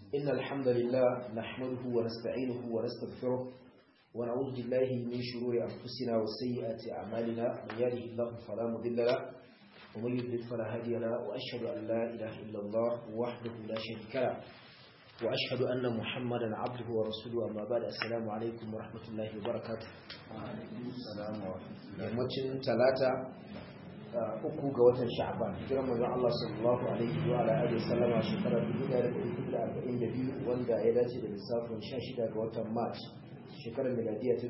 إن الحمد لله نحمده ونستعينه ونستغفره ونعوذ بالله من شرور أنفسنا وسيئات أعمالنا من يهده الله فلا مضل له ومن يضلل فلا هادي له وأشهد أن لا إله إلا الله وحده لا شريك له وأشهد أن محمدا عبده ورسوله أما بعد السلام عليكم ورحمة الله وبركاته السلام ورحمة الله yammacin talata uku ga watan sha'ban hijiran manzon Allah sallallahu alaihi wa ala alihi sallama shekarar 1442 wanda ya dace da lissafin 16 ga watan march shekarar miladiya ta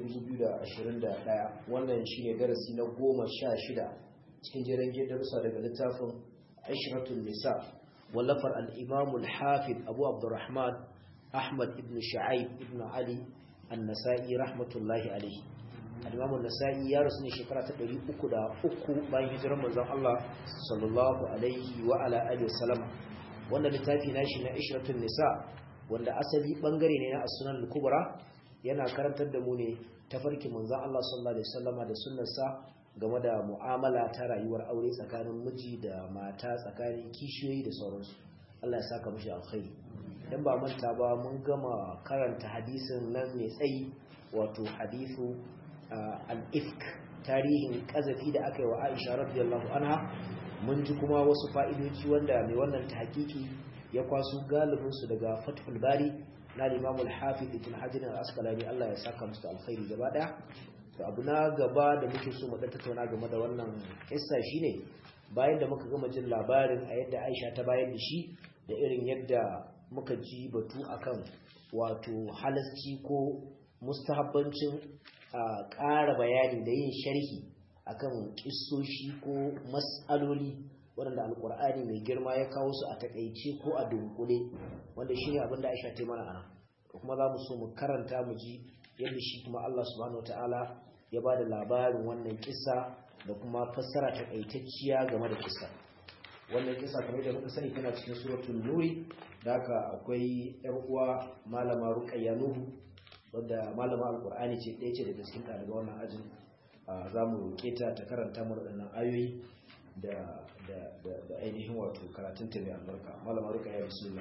2021 wannan shine darasi na 16 cikin jerin darussa daga littafin Aishratul Nisa wallafar al-Imam al-Hafiz Abu Abdurrahman Ahmad ibn Shu'aib ibn Ali an-Nasa'i rahmatullahi alaihi al-Imam an-Nasa'i ya rasu ne shekara ta 303 bayan hijirar manzon Allah sallallahu alaihi wa ala alihi wasallam wannan littafi nashi na Ishratun Nisa wanda asali bangare ne na As-Sunan al-Kubra yana karantar da mu ne tafarkin manzon Allah sallallahu alaihi wasallama da sunnarsa game da mu'amala ta rayuwar aure tsakanin miji da mata tsakanin kishiyoyi da sauransu Allah ya saka mishi alkhairi dan ba manta ba mun gama karanta hadisin nan mai tsayi wato hadithu al-ifk tarihin kazafi da aka yi wa Aisha radiyallahu anha mun ji kuma wasu fa'idoji wanda mai wannan tahqiqi ya kwaso galibin su daga Fathul Bari na Imam al-Hafiz Ibn Hajar al-Asqalani Allah ya saka musu alkhairi gaba daya to abu na gaba da muke so mu dan tattauna game da wannan kissa shine bayan da muka gama jin labarin a yadda Aisha ta bayar da shi da irin yadda muka ji batu akan wato halasci ko mustahabbancin a ƙara bayani da yin sharhi akan kissoshi ko mas'aloli waɗanda alƙur'ani mai girma ya kawo su a takaice ko a dunkule wanda shine abin da Aisha ta mana ana kuma za mu so mu karanta mu ji yadda shi kuma Allah subhanahu wataala ya ba da labarin wannan kisa da kuma fassara takaitacciya game da kisa wannan kisa kamar da muka sani tana cikin suratul nuri da haka akwai yar uwa malama ruqayya nuhu wadda malama alqur'ani ce ɗaya ce daga cikin ɗaliban wannan ajin za mu roƙe ta ta karanta mana waɗannan ayoyi da da da ainihin wato karatun ta mai albarka malama ruqayya bismillah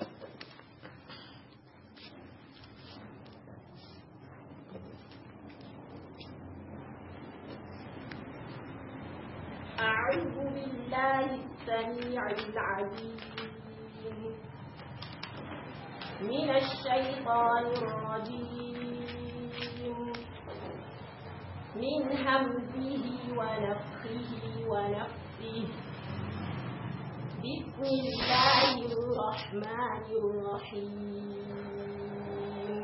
أعوذ بالله السميع العليم من الشيطان الرجيم من همزه ونفخه ونفسه بسم الله الرحمن الرحيم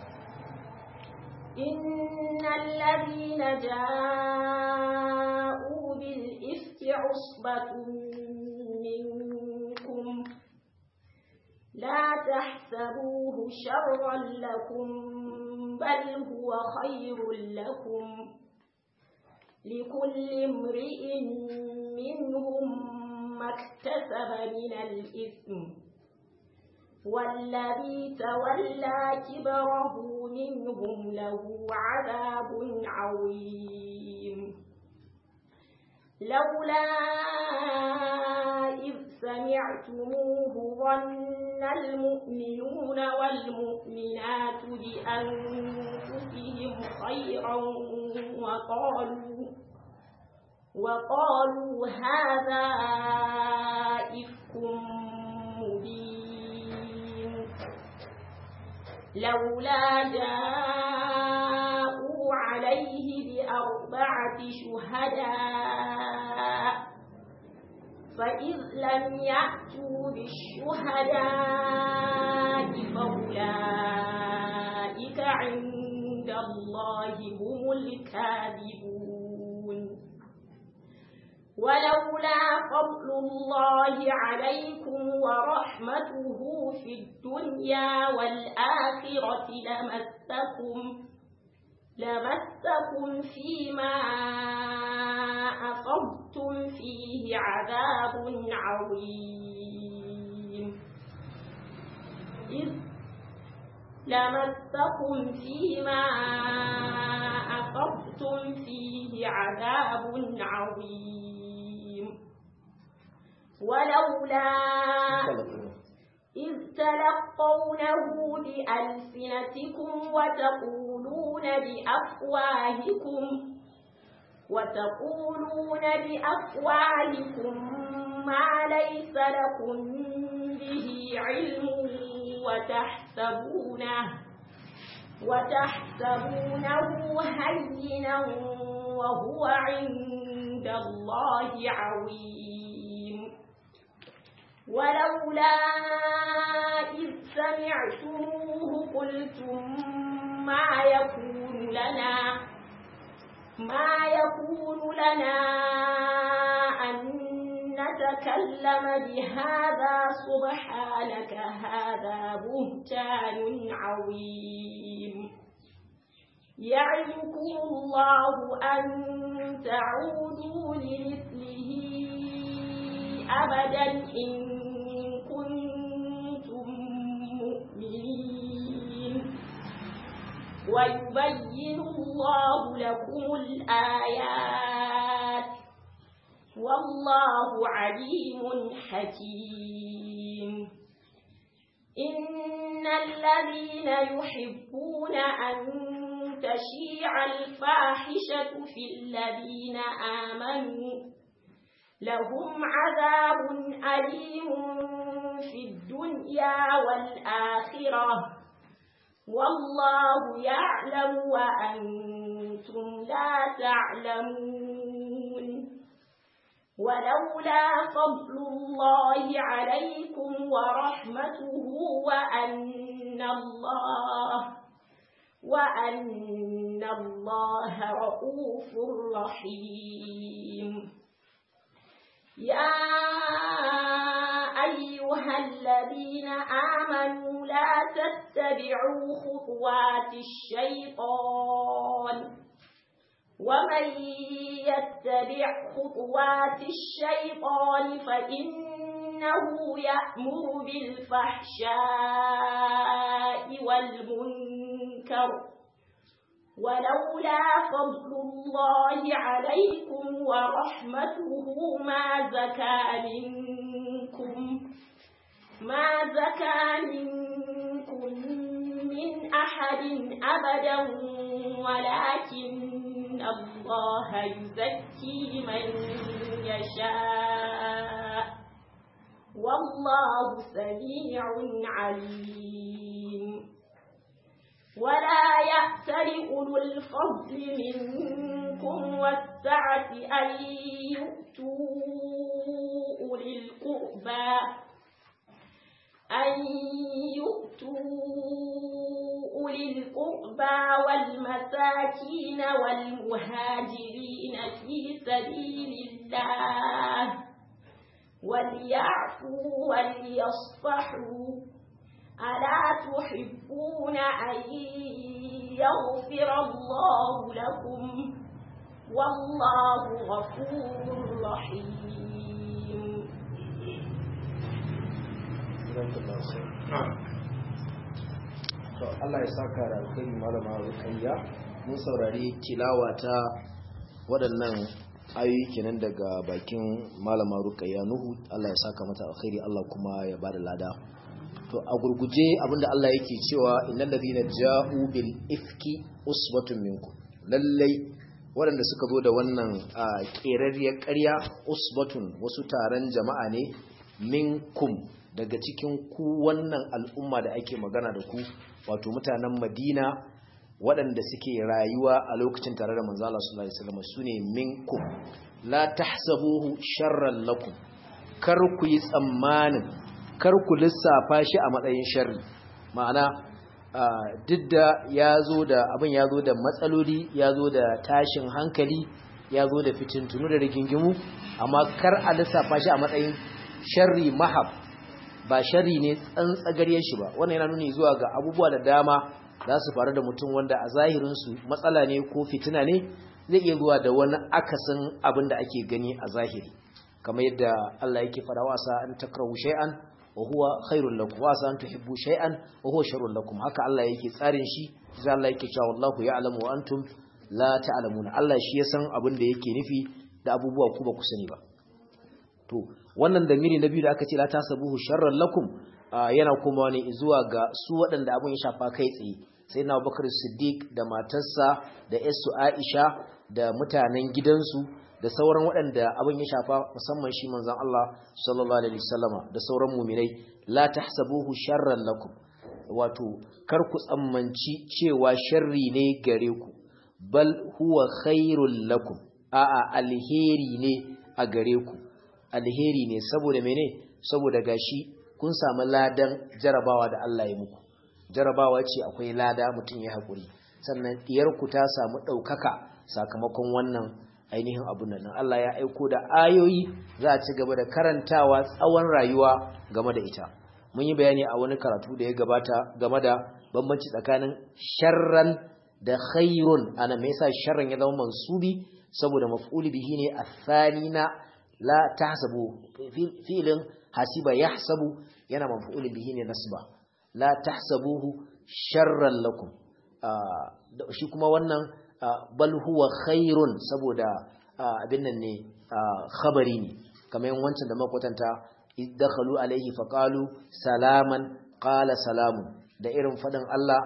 إن الذين جاءوا بالإفك عصبة منكم لا تحسبوه شرا لكم بل هو خير لكم لكل امرئ منهم ما اكتسب من الإثم والذي تولى كبره منهم له عذاب عظيم لولا إذ سمعتموه ظن المؤمنون والمؤمنات بأنفسهم خيرا وقالوا وقالوا هذا إفك مبين لولا جاءوا عليه بأربعة شهداء فإذ لم يأتوا بالشهداء فأولئك عند الله هم الكاذبون ولولا فضل الله عليكم ورحمته في الدنيا والآخرة لمسكم لمسكم فيما أصبتم فيه عذاب عظيم إذ لمسكم فيما أصبتم فيه عذاب عظيم ولولا إذ تلقونه بألسنتكم وتقولون بأفواهكم وتقولون بأفواهكم ما ليس لكم به علم وتحسبونه وتحسبونه هينا وهو عند الله عظيم ولولا إذ سمعتموه قلتم ما يكون لنا ما يكون لنا أن نتكلم بهذا سبحانك هذا بهتان عظيم يعظكم الله أن تعودوا لمثله أبدا إن كنتم مؤمنين ويبين الله لكم الآيات والله عليم حكيم إن الذين يحبون أن تشيع الفاحشة في الذين آمنوا لهم عذاب أليم في الدنيا والآخرة والله يعلم وأنتم لا تعلمون ولولا فضل الله عليكم ورحمته وأن الله وأن الله رؤوف رحيم يا أيها الذين آمنوا لا تتبعوا خطوات الشيطان ومن يتبع خطوات الشيطان فإنه يأمر بالفحشاء والمنكر ولولا فضل الله عليكم ورحمته ما زكى منكم ما زكى منكم من أحد أبدا ولكن الله يزكي من يشاء والله سميع عليم ولا يأتل أولو الفضل منكم والسعة أن يؤتوا أولي القربى أن يؤتوا أولي القربى والمساكين والمهاجرين في سبيل الله وليعفوا وليصفحوا ألا تحبون أن يغفر الله لكم والله غفور رحيم to Allah ya saka da alkhairi malama Rukayya mun saurari tilawa ta waɗannan ayoyi kenan daga bakin malama Rukayya Nuhu Allah ya saka mata alkhairi Allah kuma ya bada lada to a gurguje abinda Allah yake cewa innal ladina ja'u bil ifki usbatun minkum lallai waɗanda suka zo da wannan ƙerarriyar ƙarya usbatun wasu taron jama'a ne minkum daga cikin ku wannan al'umma da ake magana da ku wato mutanen madina waɗanda suke rayuwa a lokacin tare da manzo Allah sallallahu alaihi wasallam sune minkum la tahsabuhu sharran lakum kar ku yi tsammanin kar ku lissafa shi a matsayin sharri ma'ana duk da ya zo da abin ya zo da matsaloli ya zo da tashin hankali ya zo da fitintunu da rigingimu amma kar a lissafa shi a matsayin sharri mahab ba sharri ne tsantsagaryen shi ba wannan yana nuni zuwa ga abubuwa da dama za su faru da mutum wanda a zahirinsu matsala ne ko fitina ne zai iya zuwa da wani akasin abin da ake gani a zahiri kamar yadda Allah yake fara wasa an takrahu shay'an wa huwa khairul lakum wa an tuhibbu shay'an wa huwa sharrul lakum haka Allah yake tsarin shi sai Allah yake cewa wallahu ya'lamu wa antum la ta'lamuna Allah shi ya san abin da yake nufi da abubuwa ku ba ku sani ba to wannan damiri na biyu da aka ce la tasabuhu sharran lakum yana kuma ne zuwa ga su waɗanda abin ya shafa kai tsaye sai na bakar siddiq da matarsa da yasu aisha da mutanen gidansu da sauran waɗanda abin ya shafa musamman shi manzon Allah sallallahu alaihi wasallama da sauran muminai la tahsabuhu sharran lakum wato kar ku tsammanci cewa sharri ne gare ku bal huwa khairul lakum a'a alheri ne a gare ku alheri ne saboda mene saboda gashi kun samu ladan jarabawa da Allah ya muku jarabawa ce akwai lada mutum ya haƙuri sannan ku ta samu ɗaukaka sakamakon wannan ainihin abun nan Allah ya aiko da ayoyi za a ci gaba da karantawa tsawon rayuwa game da ita mun yi bayani a wani karatu da ya gabata game da bambanci tsakanin sharran da khairun ana me yasa sharran ya zama mansubi saboda maf'ul bihi ne athanina la tahsabu fi'lin hasiba yahsabu yana maf'ul bihi ne nasba la tahsabuhu sharran lakum shi kuma wannan bal huwa khairun saboda abin nan ne khabari ne kamar wancan da makwatanta idakhalu alaihi faqalu salaman qala salamun da irin fadin Allah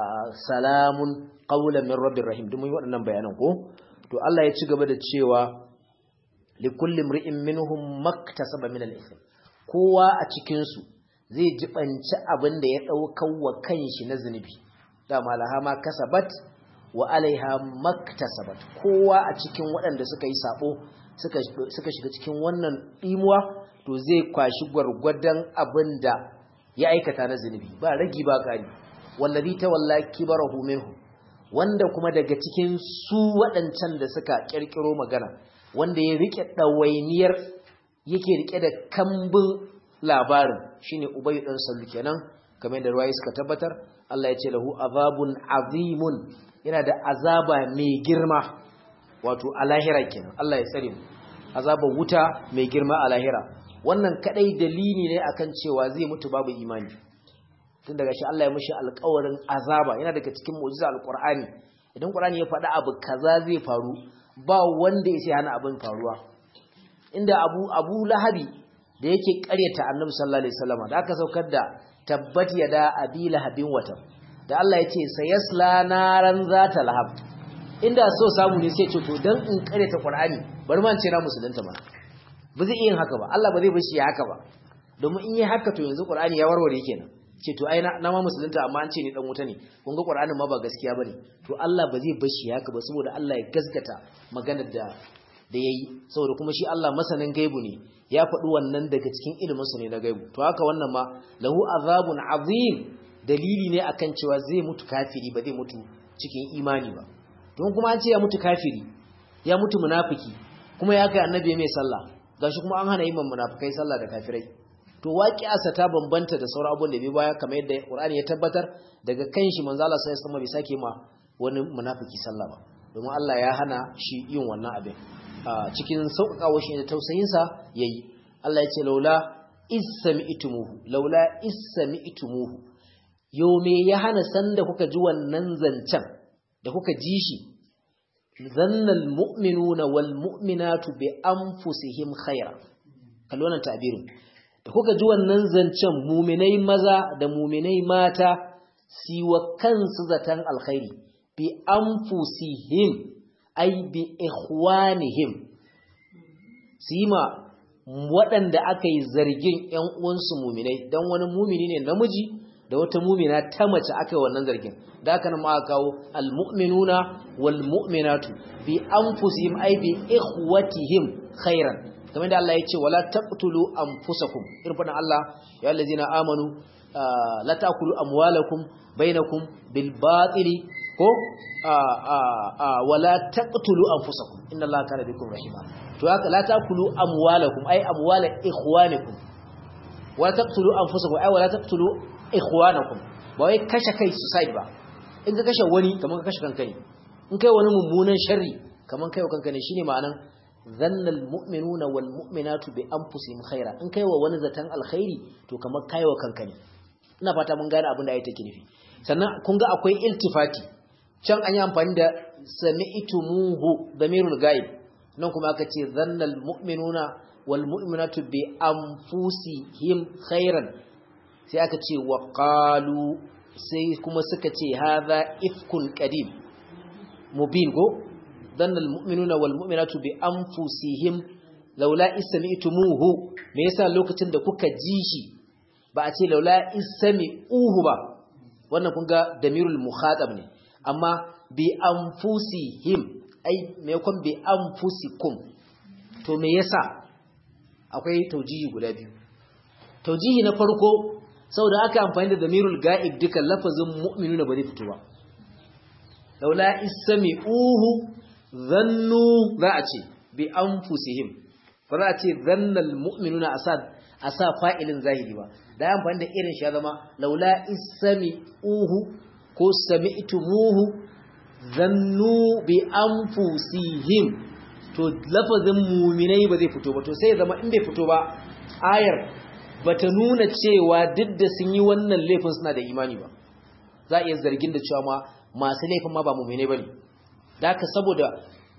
salamun qawlan min rabbir rahim duk mun yi waɗannan bayanan ko to Allah ya ci gaba da cewa likulli imri'in minhum maktasaba min al-ithm kowa a cikin su zai jibanci abin da ya daukar wa kanshi na zunubi dama laha ma kasabat wa alaiha maktasabat kowa a cikin waɗanda suka yi sabo suka suka shiga cikin wannan dimuwa to zai kwashi gwargwadon abin da ya aikata na zunubi ba ragi ba kari wallazi tawalla kibarahu minhu wanda kuma daga cikin su waɗancan da suka kirkiro magana wanda ya rike ɗawainiyar yake rike da kambun labarin shine ubayu dan sallu kenan kamar da ruwayi suka tabbatar Allah ya ce lahu azabun azimun yana da azaba mai girma wato a lahira kenan Allah ya tsare mu azabar wuta mai girma a lahira wannan kadai dalili ne akan cewa zai mutu babu imani tun daga shi Allah ya mishi alƙawarin azaba yana daga cikin mu'jiza alqur'ani idan qur'ani ya faɗi abu kaza zai faru ba wanda ya sai hana abin faruwa inda abu abu lahabi da yake ƙaryata annabi sallallahu alaihi wasallam da aka saukar da tabbat yada abi lahabin wata da Allah ya ce sayasla naran zata lahab inda so samu ne sai ce to dan in ƙaryata qur'ani bari man ce na musulunta ba ba zai yin haka ba Allah ba zai bar shi haka ba domin in yi haka to yanzu qur'ani ya warware kenan ce to ai na ma musulunta amma an ce ni dan wuta ne kun ga qur'anin ma ba gaskiya bane to Allah ba zai bar shi haka ba saboda Allah ya gaskata maganar da da yayi saboda kuma shi Allah masanin gaibu ne ya faɗi wannan daga cikin ilimin sa ne na gaibu to haka wannan ma lahu azabun azim dalili ne akan cewa zai mutu kafiri ba zai mutu cikin imani ba don kuma an ce ya mutu kafiri ya mutu munafiki kuma ya kai annabi mai sallah gashi kuma an hana yin munafikai sallah da kafirai to waqi'arsa ta bambanta da sauran abubuwan da bai baya kamar yadda Qur'ani ya tabbatar daga kanshi manzo Allah sai ya bai sake ma wani munafiki sallah ba domin Allah ya hana shi yin wannan abin cikin sauƙaƙawa shi da tausayin sa yayi Allah ya ce laula isami'tumuhu laula isami'tumuhu yo me ya hana sanda kuka ji wannan zancen da kuka ji shi zannal mu'minuna wal mu'minatu bi anfusihim khaira kallo wannan ta'birin da kuka ji wannan zancen muminai maza da muminai mata siwa kansu zaton alkhairi bi anfusihim ay bi ikhwanihim sima waɗanda aka yi zargin ƴan uwansu muminai dan wani mumini ne namiji da wata mumina ta mace aka yi wannan zargin da aka nan ma kawo almu'minuna wal mu'minatu bi anfusihim ay bi ikhwatihim khairan kamar da Allah ya ce wala taqtulu anfusakum irin fadan Allah ya allazina amanu la taqulu amwalakum bainakum bil batili ko wala taqtulu anfusakum inna Allaha kana bikum rahima to haka la taqulu amwalakum ay amwala ikhwanikum wala taqtulu anfusakum ay wala taqtulu ikhwanakum ba wai kashe kai suicide ba in ka kashe wani kamar ka kashe kanka ne in kai wani mummunan sharri kamar kai wa kanka ne shine ma'anan zannal mu'minuna wal mu'minatu bi anfusihim khaira in kai wa wani zatan alkhairi to kamar kai wa kanka ne ina fata mun gane abin da ayi take nufi sannan kun ga akwai iltifati can an yi amfani da sami'tumuhu damirul ghaib nan kuma aka ce zannal mu'minuna wal mu'minatu bi anfusihim khairan sai aka ce wa qalu sai kuma suka ce hadha ifkun qadim mubin go dhanna almu'minuna walmu'minatu bi anfusihim laula ismi'tumuhu me yasa lokacin da kuka ji shi ba a ce laula ismi'uhu ba wannan kun ga damirul mukhatab ne amma bi anfusihim ai me yakon bi anfusikum to me yasa akwai taujihi guda biyu taujihi na farko saboda aka amfani da damirul ga'ib dukan lafazin mu'minuna ba zai fito ba laula ismi'uhu dhannu za a ce bi anfusihim ba za a ce dhannal mu'minuna asad asa fa'ilin zahiri ba da ya amfani da irin shi ya zama laula ismi'uhu ko sami'tumuhu dhannu bi anfusihim to lafazin mu'minai ba zai fito ba to sai ya zama in bai fito ba ayar bata nuna cewa duk da sun yi wannan laifin suna da imani ba za a iya zargin da cewa ma masu laifin ma ba mu'minai bane da haka saboda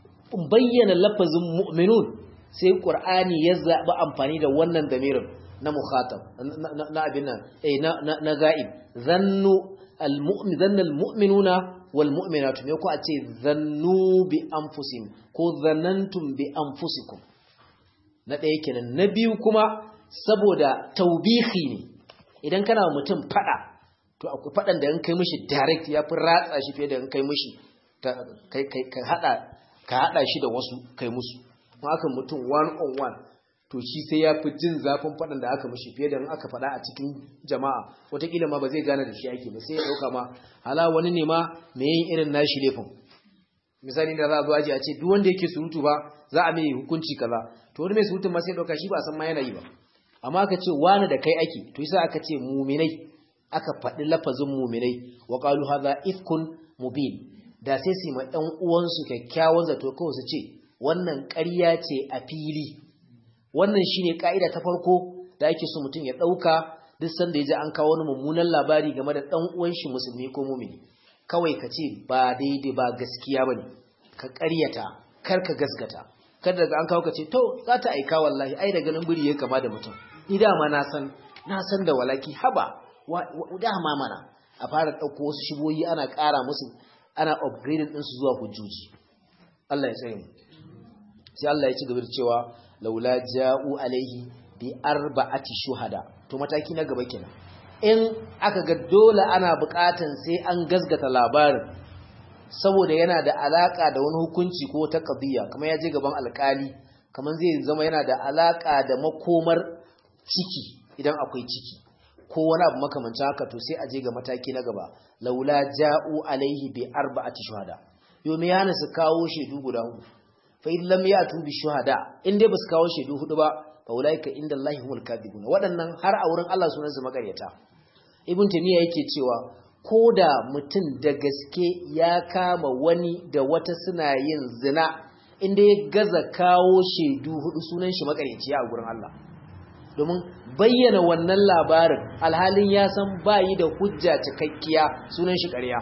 bayyana lafazin mu'minun sai qur'ani ya zaɓi amfani da wannan damirin na mukhatab na abin nan eh na na ga'ib zannu almu'min zanna almu'minuna wal mu'minatu me ko a ce zannu bi anfusihim ko zanantum bi anfusikum na ɗaya kenan na biyu kuma saboda taubihi ne idan kana mutum fada to akwai fadan da in kai mishi direct ya fi ratsa shi fiye da in kai mishi kai kai ka hada ka hada shi da wasu kai musu kuma aka mutum one on one to shi sai ya fi jin zafin fadan da aka mishi fiye da in aka fada a cikin jama'a wataƙila ma ba zai gane da shi ake ba sai ya dauka ma hala wani ne ma me yin irin nashi laifin misali da za a zo aji a ce duk wanda yake surutu ba za a mai hukunci kaza to wani mai surutun ma sai dauka shi ba san ma yana yi ba amma aka ce wani da kai ake to yasa aka ce muminai aka faɗi lafazin muminai wa qalu hadha ifkun mubin da sai su ma ɗan uwansu kyakkyawan zato kawai su ce wannan ƙarya ce a fili wannan shine ka'ida ta farko da ake so mutum ya ɗauka duk sanda ya ji an kawo wani mummunan labari game da ɗan uwan shi musulmi ko mumini kawai ka ce ba daidai ba gaskiya bane ka ƙaryata kar ka gasgata kada daga an kawo ka ce to za ta aika wallahi ai da ganin biri ya kama da mutum ni dama na san na san da walaki haba dama mana a fara ɗauko wasu shiboyi ana ƙara musu ana upgrading ɗinsu zuwa hujjoji Allah ya tsaye mu sai Allah ya ci gaba da cewa laula ja'u alaihi bi arba'ati shuhada to mataki na gaba kenan in aka ga dole ana buƙatan sai an gasgata labarin saboda yana da alaka da wani hukunci ko ta qadiya kamar ya je gaban alkali kamar zai zama yana da alaka da makomar ciki idan akwai ciki ko wani abu makamancin haka to sai a je ga mataki na gaba laula ja'u alaihi bi arba'ati shuhada yo me yana su kawo shedu guda hudu fa in lam ya'tu bi shuhada in dai basu kawo shedu hudu ba fa ulaika inda Allahi humul kadhibun waɗannan har a wurin Allah sunan su makaryata ibn tamiya yake cewa ko da mutum da gaske ya kama wani da wata suna yin zina inda ya gaza kawo shaidu hudu sunan shi makareci a gurin Allah domin bayyana wannan labarin alhalin ya san bayi da hujja cikakkiya sunan shi ƙarya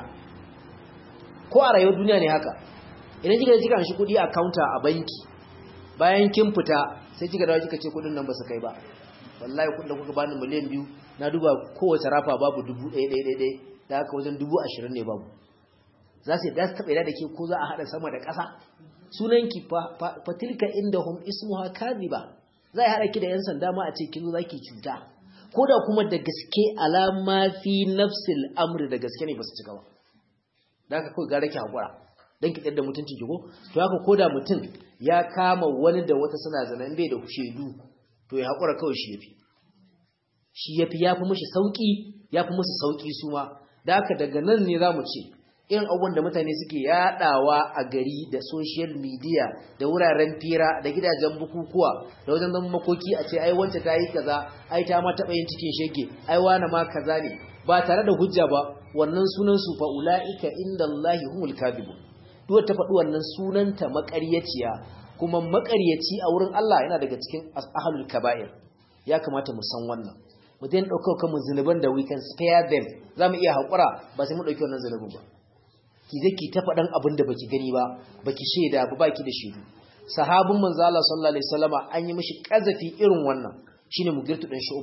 ko a rayuwar duniya ne haka idan kika kika shi kudi a counter a banki bayan kin fita sai kika dawo kika ce kudin nan ba su kai ba wallahi kudin da kuka bani miliyan biyu na duba kowace rafa babu dubu ɗaya ɗaya ɗaya da haka wajen dubu ashirin ne babu za su da su taɓa da ke ko za a haɗa sama da ƙasa sunanki fatilka inda hum ismuha kadhiba za a haɗa ki da 'yan sanda ma a ce kin zo za ki cuta ko da kuma da gaske alama fi nafsil amri da gaske ne ba su cika ba da haka kawai gara ki haƙura don ki da mutuncin ki ko to haka ko da mutum ya kama wani da wata suna zana in bai da shaidu to ya haƙura kawai shi yafi shi yafi yafi mishi sauki yafi musu sauki su ma da haka daga nan ne za mu ce irin abubuwan da mutane suke yadawa a gari da social media da wuraren fira da gidajen bukukuwa da wajen zama makoki a ce ai wance ta yi kaza ai ta ma taɓa yin cikin shege ai wani ma kaza ne ba tare da hujja ba wannan sunan su fa ulaika inda Allahi humul kadhibu duk ta faɗi wannan sunanta maƙaryaciya kuma maƙaryaci a wurin Allah yana daga cikin ahlul kaba'ir ya kamata mu san wannan mu daina ɗaukar kanmu zunuban da we can spare them za mu iya haƙura ba sai mu ɗauki wannan zunubin ba ki je ki ta faɗan abin da baki gani ba baki shaida ba baki da shaidu sahabin manzo Allah sallallahu alaihi wasallama an yi mishi kazafi irin wannan shine mugirtu dan shuba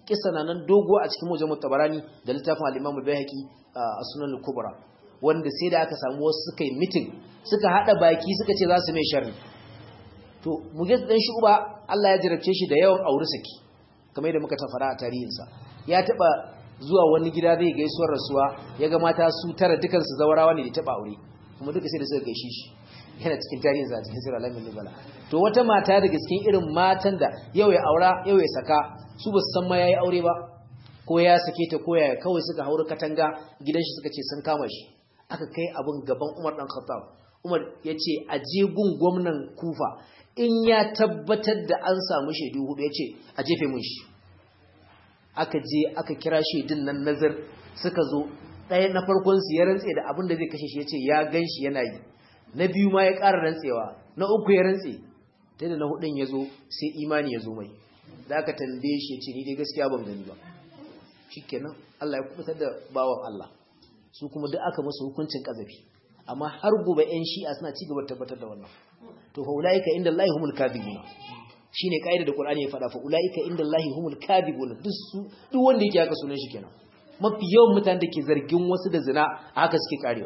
kissa na nan dogo a cikin mujammu tabarani da littafin al-imam al-bayhaqi a sunan al-kubra wanda sai da aka samu wasu suka yi meeting suka hada baki suka ce za su mai sharri to mugis dan shuba Allah ya jarabce shi da yawan aure saki kamar yadda muka tafara a tarihinsa ya taba zuwa wani gida zai gaisuwar rasuwa ya ga mata su tara dukansu zawarawa ne da taba aure kuma duka sai da suka gaishe shi yana cikin tarihin sa cikin sirra lamin libala to wata mata daga cikin irin matan da yau ya aura yau ya saka su ba su san ma yayi aure ba ko ya sake ta ko ya kawai suka haura katanga gidan shi suka ce sun kama shi aka kai abun gaban Umar dan Khattab Umar ya ce a je gun gwamnan Kufa in ya tabbatar da an samu shaidu hudu ya ce a jefe mun shi aka je aka kira shaidun nan nazar suka zo ɗaya na farkon su ya rantse da abin da zai kashe shi ya ce ya gan shi yana yi na biyu ma ya ƙara rantsewa na uku ya rantse ta da na hudun ya zo sai imani ya zo mai da aka tambaye shi ya ce ni dai gaskiya ban gani ba shikenan Allah ya kubutar da bawan Allah su kuma duk aka musu hukuncin kazafi amma har gobe ƴan shi'a suna ci gaba tabbatar da wannan to fa ulaika inda Allah humul kadhibuna shine kaida da Qur'ani ya faɗa fa ulaika inda Allah humul kadhibuna duk su duk wanda yake haka sunan shi kenan mafi yawan mutanen da ke zargin wasu da zina a haka suke karewa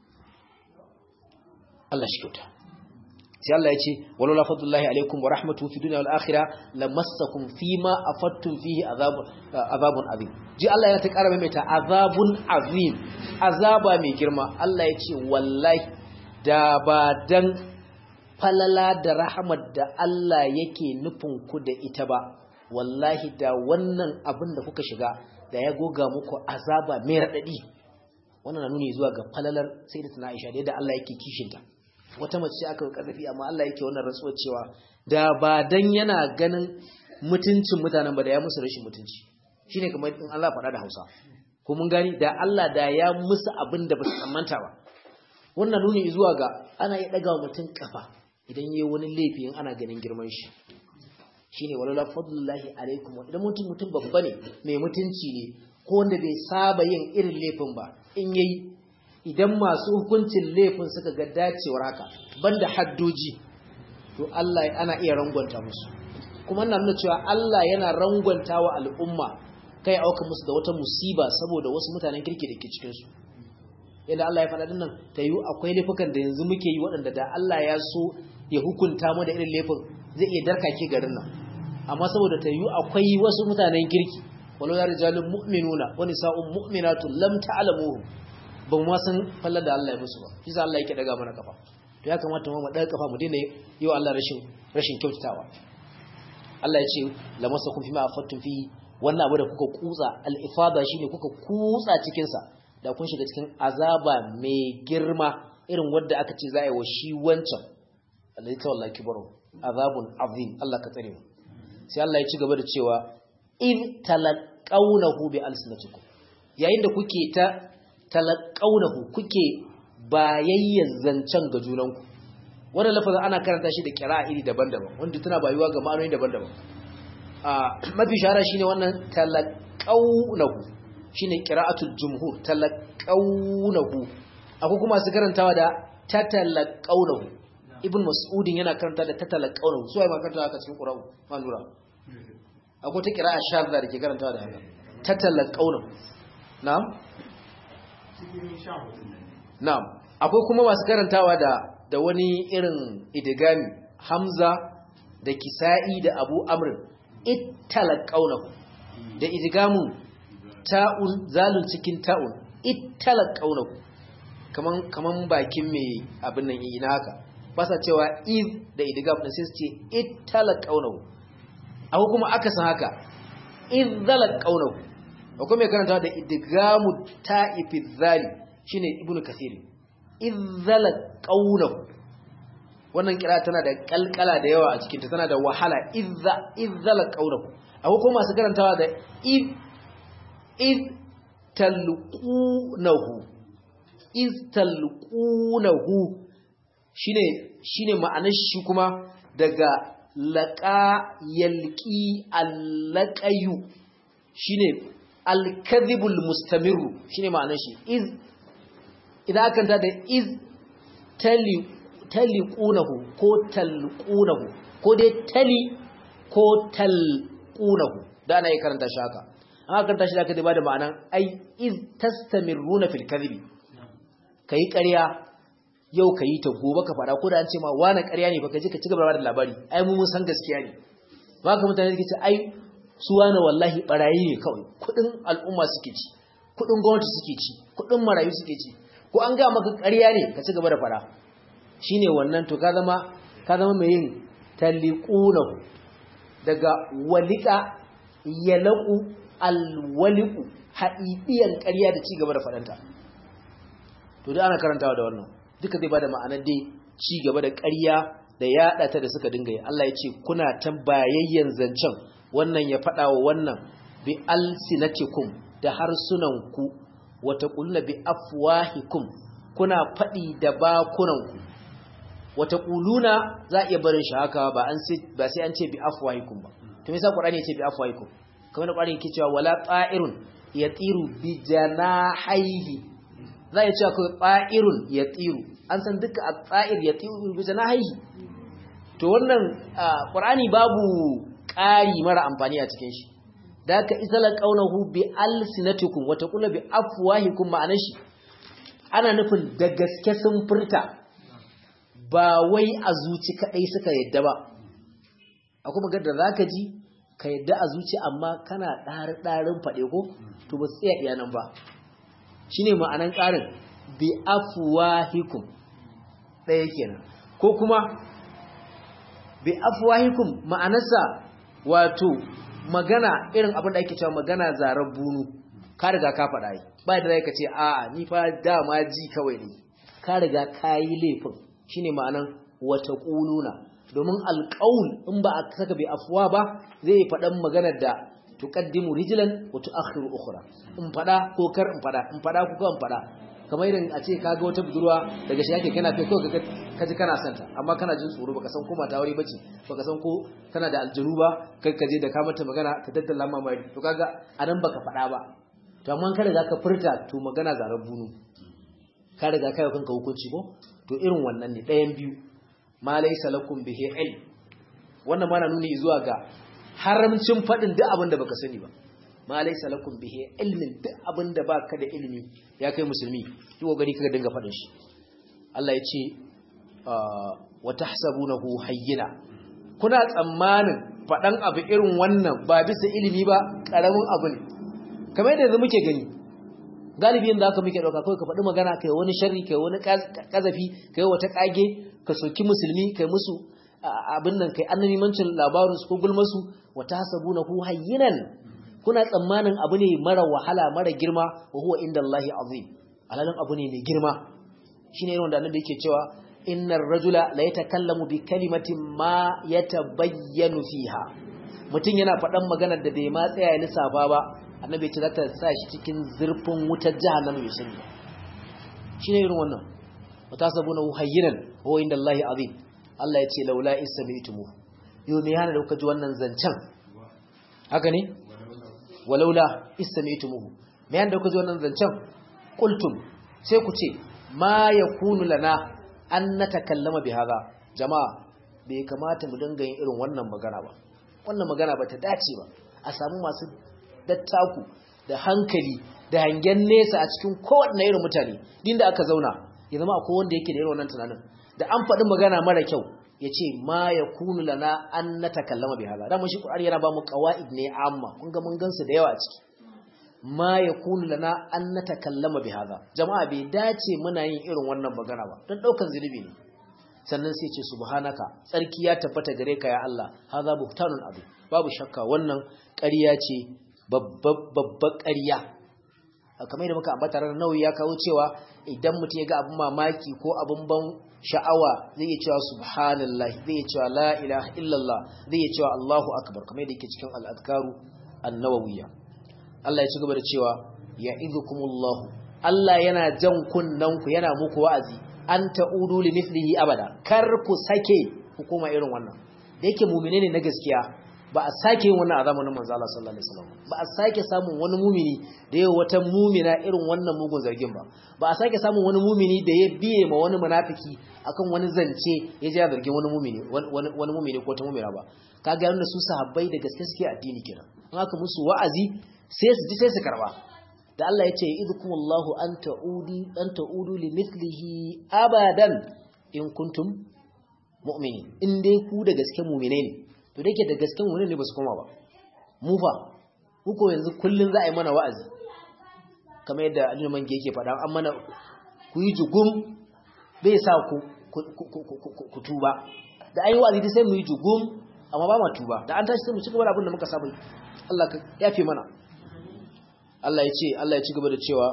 Allah shi kyauta sai Allah ya ce walaula fadlullahi alaikum wa rahmatuhu fi dunya wal akhirah lamassakum fima afattum fihi azabun azabun azim ji Allah ya ta ƙara maimaita azabun azim azaba mai girma Allah ya ce wallahi da ba dan falala da rahmat da Allah yake nufin ku da ita ba wallahi da wannan abin da kuka shiga da ya goga muku azaba mai radadi wannan na nuni zuwa ga falalar sayyidatuna Aisha da yadda Allah yake kishinta wata mace ce aka karfi amma Allah yake wannan rantsuwar cewa da ba dan yana ganin mutuncin mutanen ba da ya musu rashin mutunci shine kamar in Allah faɗa da Hausa ko mun gani da Allah da ya musu abin da ba su tsammanta ba wannan nuni zuwa ga ana yi daga mutum kafa idan yayi wani laifi in ana ganin girman shi shine walala fadlullahi alaikum idan mutum mutum babba ne mai mutunci ne ko wanda bai saba yin irin laifin ba in yayi idan masu hukuncin laifin suka ga dacewar haka banda haddoji to Allah ana iya rangwanta musu kuma ina nuna cewa Allah yana rangwanta wa al'umma kai auka musu da wata musiba saboda wasu mutanen kirki da ke cikin su yadda Allah ya faɗa dinnan ta yi akwai laifukan da yanzu muke yi waɗanda da Allah ya so ya hukunta mu da irin laifin zai iya darkake garin nan amma saboda ta yi akwai wasu mutanen kirki walau ya rijalun mu'minuna wani sa'un mu'minatu lam ta'lamuhu ba mu san fallar da Allah ya musu ba shi Allah yake daga mana kafa to ya kamata mu daga kafa mu daina yi wa Allah rashin rashin kyautatawa Allah ya ce lamasakum fima afattum fi wannan abu da kuka kutsa al-ifada shine kuka kutsa cikin sa da kun shiga cikin azaba mai girma irin wanda aka ce za a yi wa shi wancan Allah ya tawalla kibaru azabun azim Allah ka tsare mu sai Allah ya ci gaba da cewa in talaqawnahu bi alsinatikum yayin da kuke ta talaqawnahu kuke bayayyar zancen ga junanku wannan lafazin ana karanta shi da kira iri daban-daban wanda tana bayuwa ga ma'anoni daban-daban a mafi shahara shine wannan talaqawnahu shine qira'atul jumhur talaqawnahu akwai kuma su karantawa da tatalaqawnahu ibn mas'udin yana karanta da tatalaqawnahu so ai ma karanta haka cikin qur'ani ma lura akwai ta qira'a shadda da ke karantawa da haka tatalaqawnahu na'am na'am akwai kuma masu karantawa da da wani irin idigami hamza da kisa'i da abu amrin ittalaqawnahu da idigamu ta'un zalun cikin ta'un ittalaqawnahu kaman kaman bakin mai abin nan ina haka ba sa cewa iz da idigam din sai su ce ittalaqawnahu akwai kuma aka san haka idzalaqawnahu akwai mai karanta da idigamu ta'ifi zali shine ibnu kasiri izzala qawluhu wannan kira tana da kalkala da yawa a cikin ta tana da wahala izza izzala qawluhu akwai kuma masu karantawa da iz iz talqunahu iz talqunahu shine shine ma'anar shi kuma daga laqa yalqi allaqayu shine al-kadhibul mustamirru shine ma'anar shi iz idan aka ta da iz taliqunahu ko talqunahu ko dai tali ko talqunahu da da ana yi karanta shi haka an karanta shi da aka ba da ma'anan ai iz tastamiruna fil kadhibi kai ƙarya yau ka yi ta gobe ka faɗa ko da an ce ma wani ƙarya ne baka je ka ci gaba da labari ai mu mun san gaskiya ne ba ka mutane suke ce ai su wani wallahi barayi ne kawai kuɗin al'umma suke ci kuɗin gwamnati suke ci kuɗin marayu suke ci ko an ga maka ƙarya ne ka ci gaba da faɗa shine wannan to ka zama ka zama mai yin taliqunahu daga walika yalaku alwaliku haɗiɗiyan ƙarya da ci gaba da faɗanta to da ana karantawa da wannan duka zai bada ma'anar dai ci gaba da ƙarya da yaɗa ta da suka dinga yi Allah ya ce kuna ta bayayyan zancen wannan ya faɗa wa wannan bi alsinatikum da harsunanku wata ƙulna bi afwahikum kuna faɗi da bakunanku wata ƙuluna za a iya barin shi haka ba sai an ce bi afwahikum ba to me yasa Qur'ani ya ce bi afwahikum kamar da Qur'ani yake cewa wala ta'irun yatiru bi janahihi za a ce akwai ta'irun yatiru an san duka a tsa'ir yatiru bi janahihi to wannan Qur'ani babu ƙari mara amfani a cikin shi da aka isala qaunahu bi alsinatikum wata kula bi afwahikum ma'anar shi ana nufin da gaske sun furta ba wai a zuci kadai suka yadda ba akwai magana da zaka ji ka yadda a zuci amma kana ɗari ɗarin faɗe ko to ba su tsaya iya nan ba shine ma'anan ƙarin bi afwahikum ɗaya kenan ko kuma bi afwahikum ma'anarsa wato magana irin abin da ake cewa magana zarar bunu ka riga ka faɗa yi ba da ka ce a'a ni fa dama ji kawai ne ka riga ka yi laifin shine ma'anan wata ƙuluna domin alƙaul in ba a saka bai afuwa ba zai yi faɗan maganar da tuqaddimu rijlan wa tu'akhiru ukhra in faɗa ko kar in faɗa in faɗa ko kan faɗa kamar irin a ce kaga wata budurwa daga shi yake kana kai ko ka ji kana santa amma kana jin tsoro baka san ko mata aure bace baka san ko tana da aljanu ba kai ka je da ka mata magana ka daddala mamari to kaga anan baka faɗa ba to amma ka riga ka furta to magana zarar bunu ka riga kai kanka hukunci ko to irin wannan ne ɗayan biyu ma laysa lakum bihi ilm wannan ma na nuni zuwa ga haramcin faɗin duk abin da baka sani ba ma laysa lakum bihi ilmin duk abin da baka da ilimi ya kai musulmi ki kokari kaga dinga faɗin shi Allah ya ce wa tahsabunahu hayyina kuna tsammanin faɗan abu irin wannan ba bisa ilimi ba ƙaramin abu ne kamar yadda yanzu muke gani galibi yadda aka muke ɗauka kawai ka faɗi magana kai wani sharri kai wani ƙazafi kai wata ƙage ka soki musulmi kai musu abin nan kai annabimancin labarin su ko gulmasu wata hasabu na hu hayyinan kuna tsammanin abu ne mara wahala mara girma wa huwa inda Allah azim alalin abu ne mai girma shine irin wanda annabi yake cewa innar rajula la yatakallamu bi kalimatin ma yatabayyanu fiha mutum yana faɗan maganar da bai ma tsaya ya lissafa ba annabi ce za ta sa shi cikin zurfin wutar jahannama mai sani shine irin wannan wata sabuna hayyinan huwa inda Allah azim Allah ya ce laula isami'tumu yau me yana da kuka ji wannan zancen haka ne walaula isami'tumu me yana da kuka ji wannan zancen qultum sai ku ce ma yakunu lana an natakallama bi hadha jama'a bai kamata mu dinga yin irin wannan magana ba wannan magana ba ta dace ba a samu masu dattaku da hankali da hangen nesa a cikin kowanne irin mutane din da aka zauna ya zama akwai wanda yake da irin wannan tunanin da an faɗi magana mara kyau ya ce ma ya kunu lana an na takallama bi haza damar shi ƙur'ani yana ba mu ƙawa'id ne amma kun ga mun gansu da yawa a ciki ma ya kunu lana an na takallama bi haza jama'a bai dace muna yin irin wannan magana ba don ɗaukan zunubi ne sannan sai ce subhanaka tsarki ya tabbata gare ka ya Allah haza buhtanun abu babu shakka wannan ƙarya ce babbar ƙarya kamar da muka ambata ranar nauyi ya kawo cewa idan mutum ya ga abin mamaki ko abin ban sha'awa zai iya cewa subhanallahi zai iya cewa la ilaha illallah zai iya cewa Allahu akbar kamar da yake cikin al-adkaru an-nawawiyya Allah ya ci gaba da cewa ya'idukumullahu Allah yana jan kunnan ku yana muku wa'azi an ta'udu li mithlihi abada kar ku sake hukuma irin wannan da yake mu'mine ne na gaskiya ba a sake yin wannan a zamanin manzo Allah sallallahu alaihi wasallam ba a sake samun wani mumini da yayi wata mumina irin wannan mugun zargin ba ba a sake samun wani mumini da ya biye ma wani munafiki akan wani zance ya ji zargin wani mumini wani mumini ko ta mumina ba kaga yanda su sahabbai da gaske suke addini kenan in aka musu wa'azi sai su ji sai su karba da Allah ya ce idkumullahu an ta'udi an ta'udu limithlihi abadan in kuntum mu'mini in dai ku da gaske mu'mine ne to dake da gaske mu'mine ne ba su koma ba mu fa muko yanzu kullun za a yi mana wa'azi kamar yadda Aliyu Mange yake faɗa an mana ku yi jugum bai sa ku ku tuba da ayi wa'azi sai mu yi jugum amma ba ma tuba da an tashi sai mu ci gaba da abin da muka saba Allah ka yafe mana Allah ya ce Allah ya ci gaba da cewa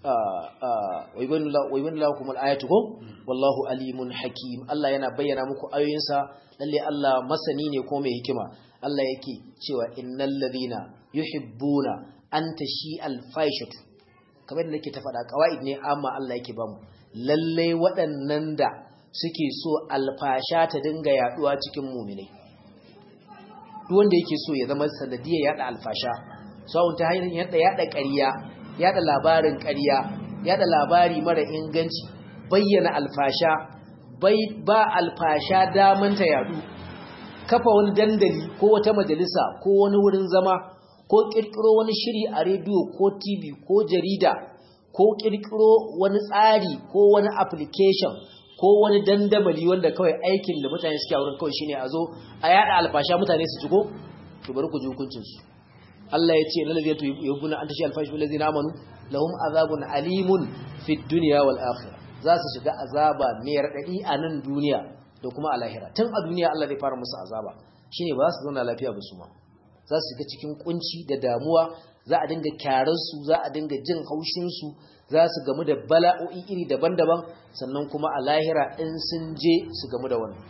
waiban lakum al-ayatu ko wallahu alimun hakim Allah yana bayyana muku ayoyinsa lalle Allah masani ne ko mai hikima Allah yake cewa innal ladina yuhibbuna an tashi al-faishatu kamar da nake ta faɗa kawaid ne amma Allah yake bamu lalle waɗannan da suke so alfasha ta dinga yaduwa cikin mu'minai duk wanda yake so ya zama sanadiyar yada alfasha sawun ta hanyar yada yada ƙarya yada labarin ƙarya yada labari mara inganci bayyana alfasha bai ba alfasha daman ta yadu kafa wani dandali ko wata majalisa ko wani wurin zama ko kirkiro wani shiri a rediyo ko TV ko jarida ko kirkiro wani tsari ko wani application ko wani dandamali wanda kawai aikin da mutane suke a wurin kawai shine a zo a yada alfasha mutane su jigo to bari ku ji hukuncin su Allah ya ce lalaziyatu yubbuna an tashi alfashi wallazina amanu lahum azabun alimun fid dunya wal akhirah za su shiga azaba mai radadi a nan duniya da kuma a lahira tun a duniya Allah zai fara musu azaba shine ba za su zauna lafiya ba su ma za su shiga cikin kunci da damuwa za a dinga kyarar su za a dinga jin haushin su za su gamu da bala'o'i iri daban-daban sannan kuma a lahira in sun je su gamu da wannan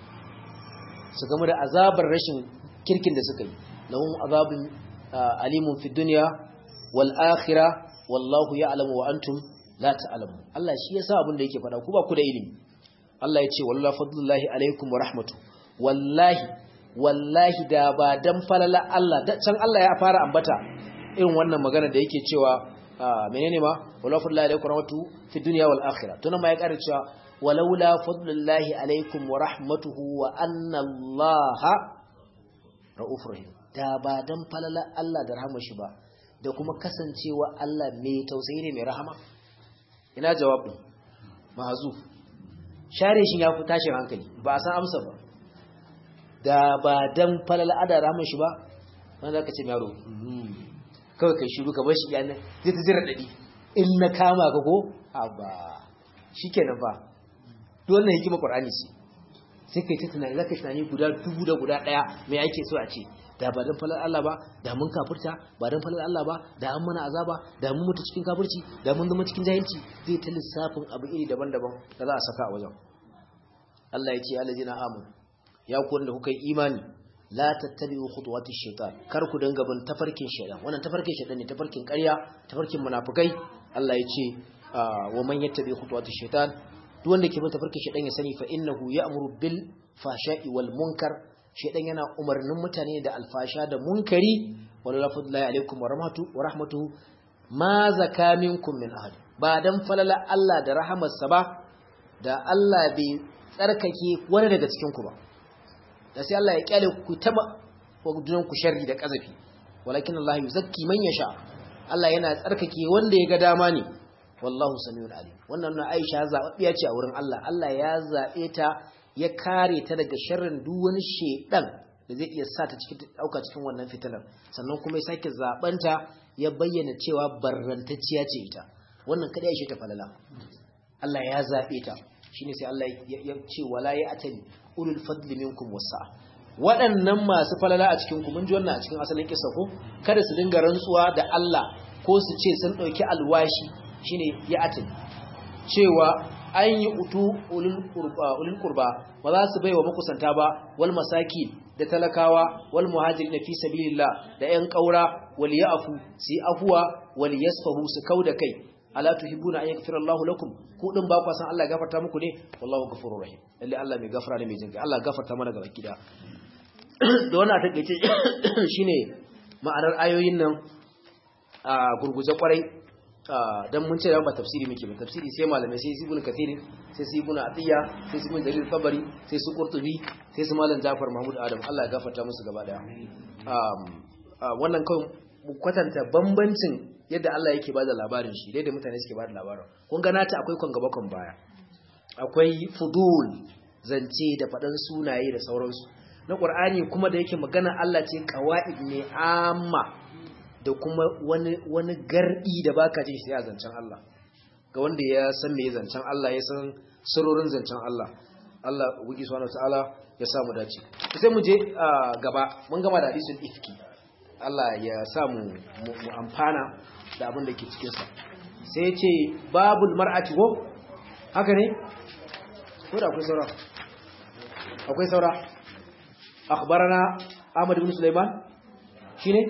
su gamu da azabar rashin kirkin da suka yi lahum azabun alimun fi dunya wal akhirah wallahu ya'lamu wa antum la ta'lamun Allah shi yasa abin da yake faɗa ku ba ku da ilimi Allah ya ce wallahi fadlullahi alaikum wa rahmatu wallahi wallahi da ba dan falala Allah da can Allah ya fara ambata irin wannan magana da yake cewa menene ma wallahi fadlullahi alaikum wa rahmatu fi dunya wal akhirah to nan ma ya ƙara cewa walaula fadlullahi alaikum wa rahmatuhu wa anna Allah ra'ufur rahim da ba dan falala Allah da rahama shi ba da kuma kasancewa Allah mai tausayi ne mai rahama ina jawabin mahzuf share shi ya fi tashin hankali ba a san amsa ba da ba dan falala ada rahama shi ba wanda zaka ce yaro kawai kai shiru ka bar shi yana zai ta jira dadi in na kama ka ko ba shikenan fa duk wannan hikima Qur'ani ce sai kai ta tunani zaka tunani guda dubu da guda daya me ake so a ce da ba dan falal Allah ba da mun kafirta ba dan falal Allah ba da an mana azaba da mun mutu cikin kafirci da mun zama cikin jahilci zai ta lissafin abu iri daban-daban da za a saka a wajen Allah ya ce alladina amanu ya ku wanda kuka yi imani la tattabi'u khutuwatish shaitan kar ku dinga bin tafarkin shaitan wannan tafarkin shaitan ne tafarkin ƙarya tafarkin munafikai Allah ya ce wa man yattabi khutuwatish shaitan duk wanda ke bin tafarkin shaitan ya sani fa innahu ya'muru bil fashai wal munkar shaitan yana umarnin mutane da alfasha da munkari wala fadlahi alaikum wa rahmatu wa rahmatuhu ma zaka minkum min ahad ba dan falala Allah da rahamarsa ba da Allah bai tsarkake wani daga cikin ku ba da sai Allah ya kyale ku taba wajunan ku sharri da kazafi walakin Allah yuzakki man yasha Allah yana tsarkake wanda ya ga dama ne wallahu samiul alim wannan na Aisha zababbiya ce a wurin Allah Allah ya zabe ta ya kare ta daga sharrin duk wani shedan da zai iya sa ta cikin dauka cikin wannan fitinar sannan kuma ya sake zabanta ya bayyana cewa barrantacciya ce ita wannan kada ya shi ta falala Allah ya zabe ta shine sai Allah ya ce wala ya atali ulul fadli minkum wasa waɗannan masu falala a cikin ku mun ji wannan a cikin asalin kissa ko kada su dinga rantsuwa da Allah ko su ce sun dauki alwashi shine ya atali cewa an yi utu ulul qurba ulul qurba ba za su baiwa makusanta ba wal masaki da talakawa wal muhajirin fi sabilillah da yan kaura wal ya'fu si afwa wal yasfahu su kauda kai ala tuhibbuna an yaghfira Allah lakum ku din ba ku san Allah ya gafarta muku ne wallahu ghafurur rahim lalle Allah mai gafara ne mai jinkai Allah gafarta mana gaba gida da wannan takeice shine ma'anar ayoyin nan a gurguje kwarai dan mun ce da ba tafsiri muke ba tafsiri sai malamai sai ibn kathir sai su ibn atiya sai su ibn jarir tabari sai su qurtubi sai su malam jafar mahmud adam Allah ya gafarta musu gaba daya wannan kawai mu kwatanta bambancin yadda Allah yake bada labarin shi da mutane suke bada labarin kun ga nata akwai kon gaba kon baya akwai fudul zance da faɗan sunaye da sauransu na ƙur'ani kuma da yake magana Allah ce qawaid ne amma da kuma wani wani gardi da baka jin shi a zancen Allah ga wanda ya san me zancen Allah ya san sirrorin zancen Allah Allah ubangi subhanahu wataala ya samu dace sai mu je gaba mun gama da hadisin ifki Allah ya sa mu mu amfana da abin da ke cikin sa sai ya ce babul mar'ati ko haka ne ko da akwai saura akwai saura akhbarana Ahmad ibn Sulaiman shine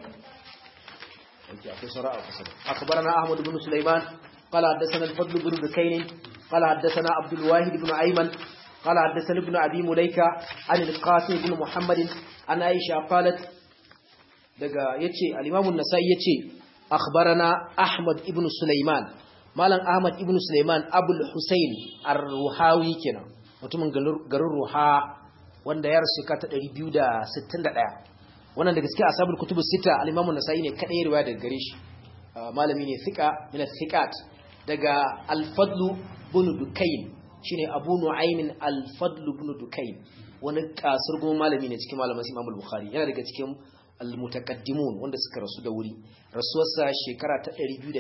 okay akwai saura akwai saura akhbarana Ahmad ibn Sulaiman قال حدثنا الفضل بن بكين قال حدثنا عبد الواحد بن أيمن قال حدثنا ابن أبي مليكة عن القاسم بن محمد عن عائشة قالت daga yace al-Imam an-Nasa'i yace akhbarana Ahmad ibn Sulaiman malam Ahmad ibn Sulaiman Abul Husayn ar-Ruhawi kenan mutumin garin Ruha wanda ya rasu ka ta 261 wannan daga cikin ashabul kutubus sita al-Imam an-Nasa'i ne kadai riwaya daga gare shi malami ne thiqa min thiqat daga al-Fadl ibn Dukayn shine Abu Nu'aym al-Fadl ibn Dukayn wani kasar goma malami ne cikin malaman Imam al-Bukhari yana daga cikin al-mutaqaddimun wanda suka rasu da wuri rasuwarsa shekara ta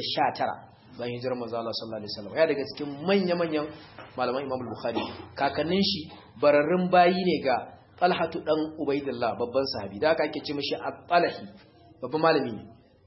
219 bayan hijirar manzo Allah sallallahu alaihi wasallam ya daga cikin manya-manyan malaman Imam al-Bukhari kakannin shi bararrun bayi ne ga Talhatu dan Ubaidillah babban sahabi da aka ake ce mishi At-Talahi babban malami ne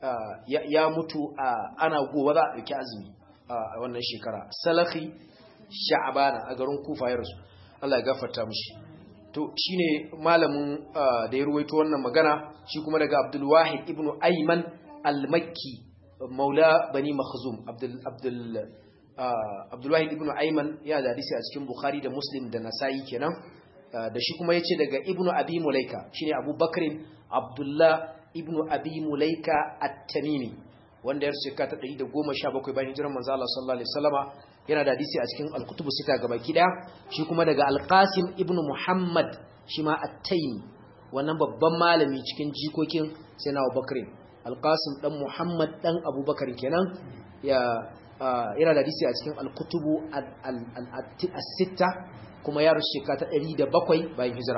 ya mutu ana gobe za a dauki azumi a wannan shekara Salafi Sha'bana a garin Kufa ya rasu Allah ya gafarta mishi to shine malamin da ya ruwaito wannan magana shi kuma daga Abdul Wahid ibn Ayman al-Makki maula bani Makhzum Abdul Abdul Abdul Wahid ibn Ayman ya da hadisi a cikin Bukhari da Muslim da Nasa'i kenan da shi kuma yace daga Ibn Abi Mulaika shine Abu Bakrin Abdullah ibn Abi Mulaika At-Tamimi wanda ya rasu ta 117 bayan hijirar manzo Allah sallallahu alaihi wasallama yana da hadisi a cikin al-kutubu sita gaba kida shi kuma daga al-Qasim ibn Muhammad shi ma At-Taymi wannan babban malami cikin jikokin Sayyidina Abu Bakr al-Qasim dan Muhammad dan Abu Bakar kenan ya yana da hadisi a cikin al-kutubu as-sitta kuma ya rasu ta 107 bayan hijira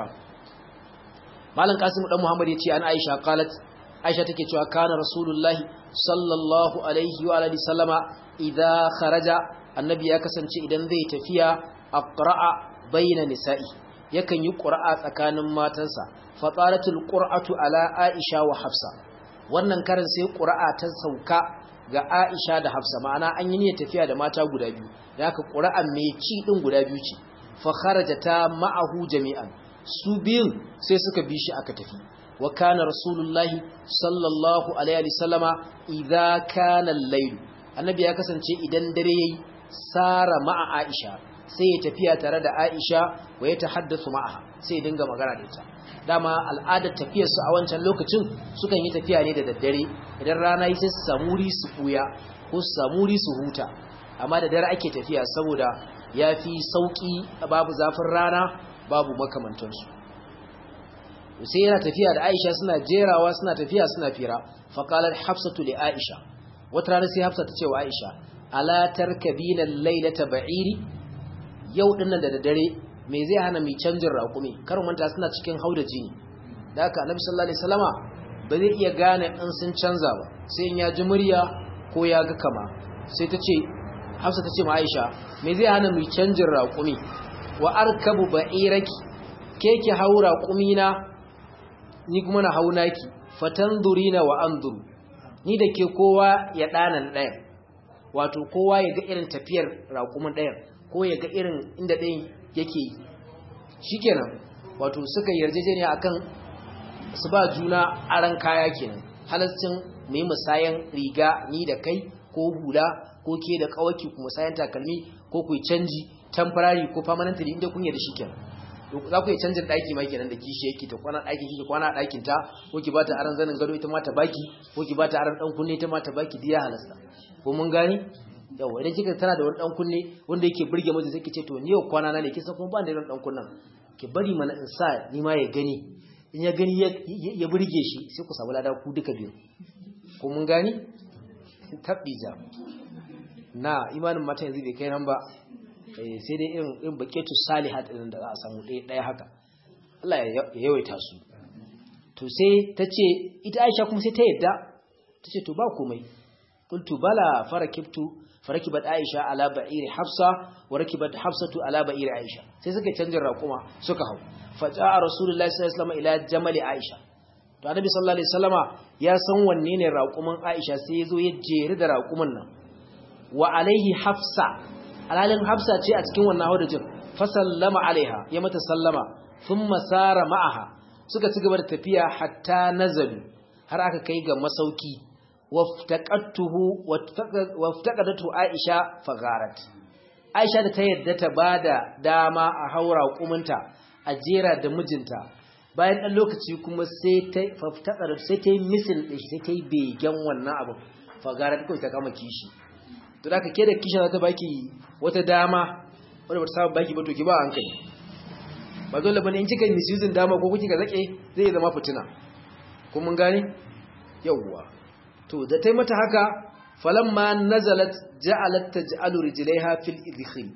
Malam Qasim dan Muhammad yace an Aisha qalat Aisha take cewa kana Rasulullahi sallallahu alaihi wa alihi sallama idza kharaja annabi ya kasance idan zai tafiya aqra'a baina nisa'i yakan yi qur'a tsakanin matansa fa qalatul qur'atu ala Aisha wa Hafsa wannan karin sai qur'a ta sauka ga Aisha da Hafsa ma'ana an yi niyyar tafiya da mata guda biyu da haka qur'an mai ci din guda biyu ce fa kharajata ma'ahu jami'an su biyun sai suka bi shi aka tafi wa kana rasulullahi sallallahu alaihi wasallama idza kana al-layl annabi ya kasance idan dare yayi sara ma'a aisha sai ya tafiya tare da aisha wa ya tahaddathu ma'aha sai ya dinga magana da ita dama al'adar tafiyar su a wancan lokacin sukan yi tafiya ne da daddare idan rana yi sai su samu wuri su buya ko su samu wuri su huta amma da dare ake tafiya saboda yafi sauki babu zafin rana babu makamantansu sai yana tafiya da Aisha suna jerawa suna tafiya suna fira faqalat hafsatu li Aisha wata rana sai Hafsa ta ce wa Aisha ala tarkabina laylata ba'iri yau dinnan da daddare me zai hana mi canjin raƙumi kar manta suna cikin hauda jini da haka Annabi sallallahu alaihi wasallama ba zai iya gane in sun canza ba sai in ya ji murya ko ya ga kama sai ta ce Hafsa ta ce ma Aisha me zai hana mi canjin raƙumi wa arkabu ba'iraki ke ki haura ƙumina ni kuma na hau naki fatandurina wa anzuru ni da ke kowa ya ɗanan ɗayan wato kowa ya ga irin tafiyar raƙumin ɗayan ko ya ga irin inda ɗayan yake yi shikenan wato suka yarjejeniya akan su ba juna aran kaya kenan halascin mai musayan riga ni da kai ko hula ko ke da kawaki ku musayan takalmi ko ku canji temporary ko permanently inda kun yarda shikenan za ku yi canjin ɗaki ma kenan da kishi yake ta kwana ɗaki kike kwana ɗakin ta ko ki bata aran zanin gado ita ma ta baki ko ki bata aran ɗan kunne ita ma ta baki diya halasta ko mun gani yawa idan kika tana da wani ɗan kunne wanda yake burge mutum sai ki ce to ni yau kwana na ne kisa kuma ba da irin ɗan kunnen ki bari mana in sa ni ma ya gani in ya gani ya burge shi sai ku samu lada ku duka biyu ko mun gani tabbija na imanin mata yanzu bai kai nan ba sai dai irin irin baketu salihat din da za a samu ɗaya ɗaya haka Allah ya yawaita su to sai ta ce ita Aisha kuma sai ta yadda ta ce to ba komai qultu bala farakibtu farakibat Aisha ala ba'iri Hafsa wa rakibat Hafsatu ala ba'iri Aisha sai suka canjin raƙuma suka hau faja'a Rasulullahi sallallahu alaihi wasallam ila jamali Aisha to Annabi sallallahu alaihi wasallama ya san wanne ne raƙuman Aisha sai ya zo ya jeri da raƙuman nan wa alaihi Hafsa alalin Hafsa ce a cikin wannan haudajin fa sallama alaiha ya mata sallama thumma sara ma'aha suka ci gaba da tafiya hatta nazalu har aka kai ga masauki waftaqatuhu waftaqadatu Aisha fagarat Aisha da ta yadda ta bada dama a haura kumunta a jera da mijinta bayan dan lokaci kuma sai ta faftaqadatu sai ta yi misin din sai ta yi begen wannan abu fagarat kai ta kama kishi to da ka ke da kishin za ta baki wata dama wanda bata saba baki ba to ki ba hankali ba dole bane in kika misusing dama ko kuka zake zai zama fitina kun mun gane yawwa to da tai mata haka falamma nazalat ja'alat taj'alu rijlaiha fil idkhil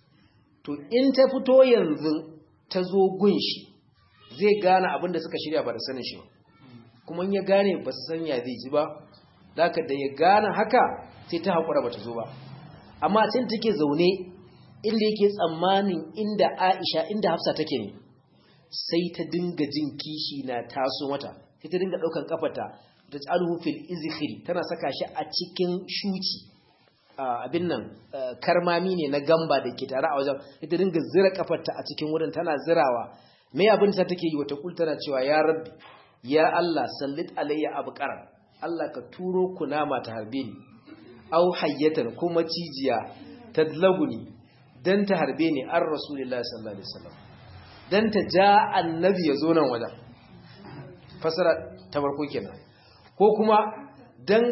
to in ta fito yanzu ta zo gunshi zai gane abin da suka shirya ba da sanin shi ba kuma in ya gane ba su sanya zai ji ba zaka da ya gane haka sai ta hakura bata zo ba amma tun take zaune inda yake tsammanin inda Aisha inda Hafsa take ne sai ta dinga jin kishi na taso mata sai ta dinga daukan kafarta da tsaluhu fil izkhiri tana saka shi a cikin shuci abin nan karmami ne na gamba da ke tare a wajen sai ta dinga zira kafarta a cikin wurin tana zirawa me abin ta take yi wata kul tana cewa ya rabbi ya Allah sallit alayya abqara Allah ka turo kunama ta harbe ni au hayyatan kuma cijiya tadlaguni dan ta harbe ni an rasulullahi sallallahu alaihi wasallam dan ta ja annabi ya zo nan wajen fasara ta farko kenan ko kuma dan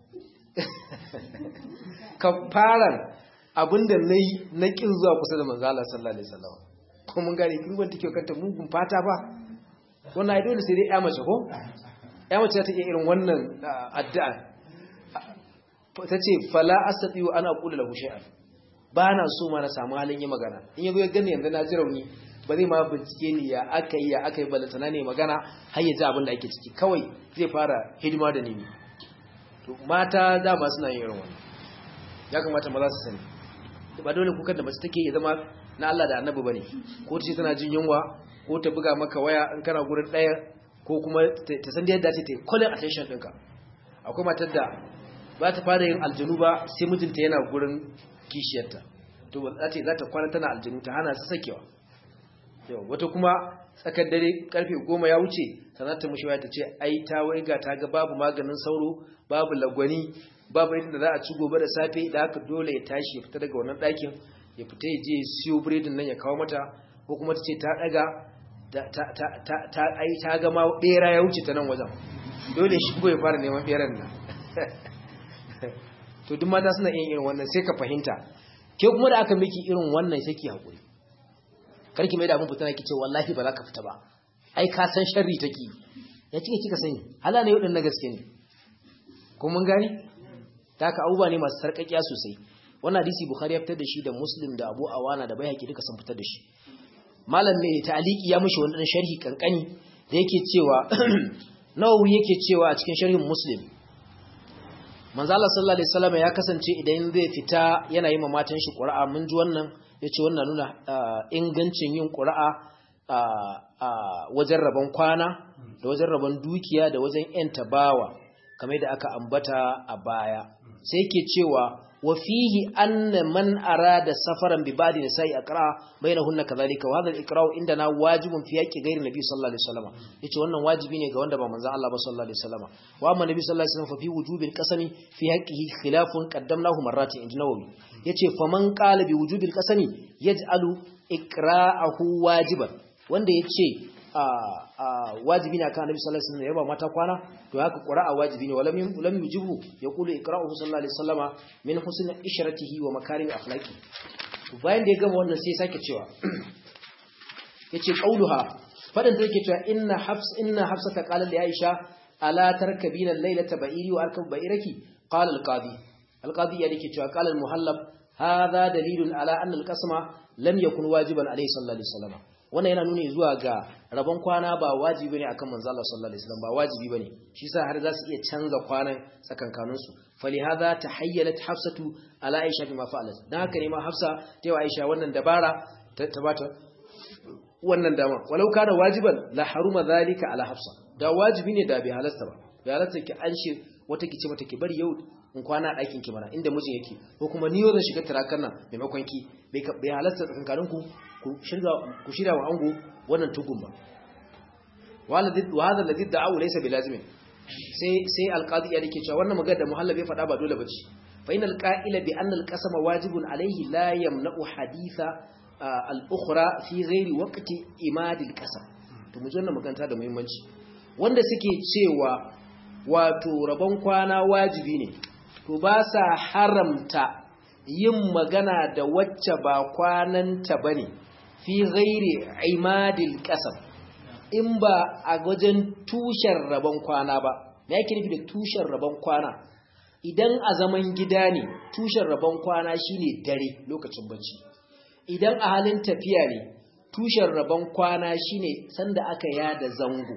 kafaran abinda nayi na kin zuwa kusa da manzo Allah sallallahu alaihi wasallam ko mun gane kin ban take kanta mugun fata ba wannan ai dole sai dai ya mace ko ya mace ta iya irin wannan addu'a ta ce fala asatiyu ana kula lahu shay'an ba na so ma na samu halin yi magana in yazo ya gani yanzu na ji rauni ba zai ma bincike ni ya aka yi ya aka yi balantana ne magana har ya ji abin da ake ciki kawai zai fara hidima da nimi to mata dama suna yin irin wannan ya kamata maza su sani ba dole kukan da mace take ya zama na Allah da Annabi bane ko ta ce tana jin yunwa ko ta buga maka waya in kana gurin daya ko kuma ta san yadda ce ta calling attention ɗinka akwai matar da ba ta fara yin aljanu ba sai mijinta yana gurin kishiyarta to za ta za ta kwana tana aljanu ta hana su sakewa yau wata kuma tsakar dare karfe goma ya wuce sannan ta mushi ta ce ai ta waiga ta ga babu maganin sauro babu lagwani babu yadda za a ci gobe da safe da haka dole ya tashi ya fita daga wannan ɗakin ya fita ya je siyo biredin nan ya kawo mata ko kuma ta ce ta ɗaga ta ai ta ga ma ɓera ya wuce ta nan wajen dole shi ya fara neman ɓeran nan to duk mata suna yin irin wannan sai ka fahimta ke kuma da aka miki irin wannan sai ki hakuri karki mai da abin fitina kice wallahi ba za ka fita ba ai ka san sharri take ya cike kika sani hala ne yudin na gaske ne ko mun gani ta ka abubuwa ne masu sarkakiya sosai wannan hadisi bukhari ya fitar da shi da muslim da abu awana da baihaqi duka sun fitar da shi malam mai ta'aliki ya mishi wannan sharhi kankani da yake cewa nawawi yake cewa a cikin sharhin muslim manzo Allah sallallahu alaihi wasallam ya kasance idan zai fita yana yi ma matan shi qur'a mun ji wannan yace wannan nuna ingancin yin qur'a a wajen rabon kwana da wajen rabon dukiya da wajen yan tabawa kamar da aka ambata a baya sai yake cewa wa fihi anna man arada safaran bi ba'di nisa'i aqra bainahunna kadhalika wa hadha al-iqra'u indana wajibun fi haqqi ghayri nabi sallallahu alaihi wasallam yace wannan wajibi ne ga wanda ba manzon Allah ba sallallahu alaihi wasallam wa amma nabi sallallahu alaihi wasallam fa fi wujubil qasami fi haqqihi khilafun qaddamnahu marratin inda nawawi yace faman qala bi wujubil qasami yaj'alu iqra'ahu wajiban wanda yace wajibi ne akan Annabi sallallahu alaihi wasallam ya ba mata kwana to haka qira'a wajibi ne walam lam yujibu yaqulu iqra'uhu sallallahu alaihi wasallama min husn ishratihi wa makarim akhlaqi to bayan da ya gama wannan sai ya sake cewa yace qauluha fadan da yake cewa inna hafs inna hafsata qalat li aisha ala tarkabina laylata ba'iri wa arkab ba'iraki qala al-qadi al-qadi ya dake cewa qala al-muhallab hadha dalilun ala anna al-qasma lam yakun wajiban alayhi sallallahu alaihi wasallam wannan yana nuni zuwa ga rabon kwana ba wajibi ne akan manzo Allah sallallahu alaihi wasallam ba wajibi bane shi yasa har za su iya canza kwanan tsakankanin su fali hadha tahayyalat hafsatu ala aisha bima fa'alat dan haka ne ma hafsa ta yi aisha wannan dabara ta bata wannan dama walau kana wajiban la haruma zalika ala hafsa da wajibi ne da bai halasta ba bai halasta ki an shi wata kice mata ki bari yau in kwana a ɗakin ki mana inda mijin yake ko kuma ni yau zan shiga turakan nan maimakon ki bai halasta tsakankanin ku ku shirya wa ango wannan tugun ba wa hadha alladhi da'u laysa bilazimin sai sai alqadi ya dake cewa wannan magana da muhallabi ya faɗa ba dole bace fa inal qa'ila bi anna alqasama wajibun alayhi la yamna'u haditha al-ukhra fi ghairi waqti imadil qasam to mu wannan magana da muhimmanci wanda suke cewa wato rabon kwana wajibi ne to ba sa haramta yin magana da wacce ba kwananta bane fi ghairi imadil qasam in ba a wajen tushen rabon kwana ba me yake nufi da tushen rabon kwana idan a zaman gida ne tushen rabon kwana shine dare lokacin bacci idan a halin tafiya ne tushen rabon kwana shine sanda aka yada zango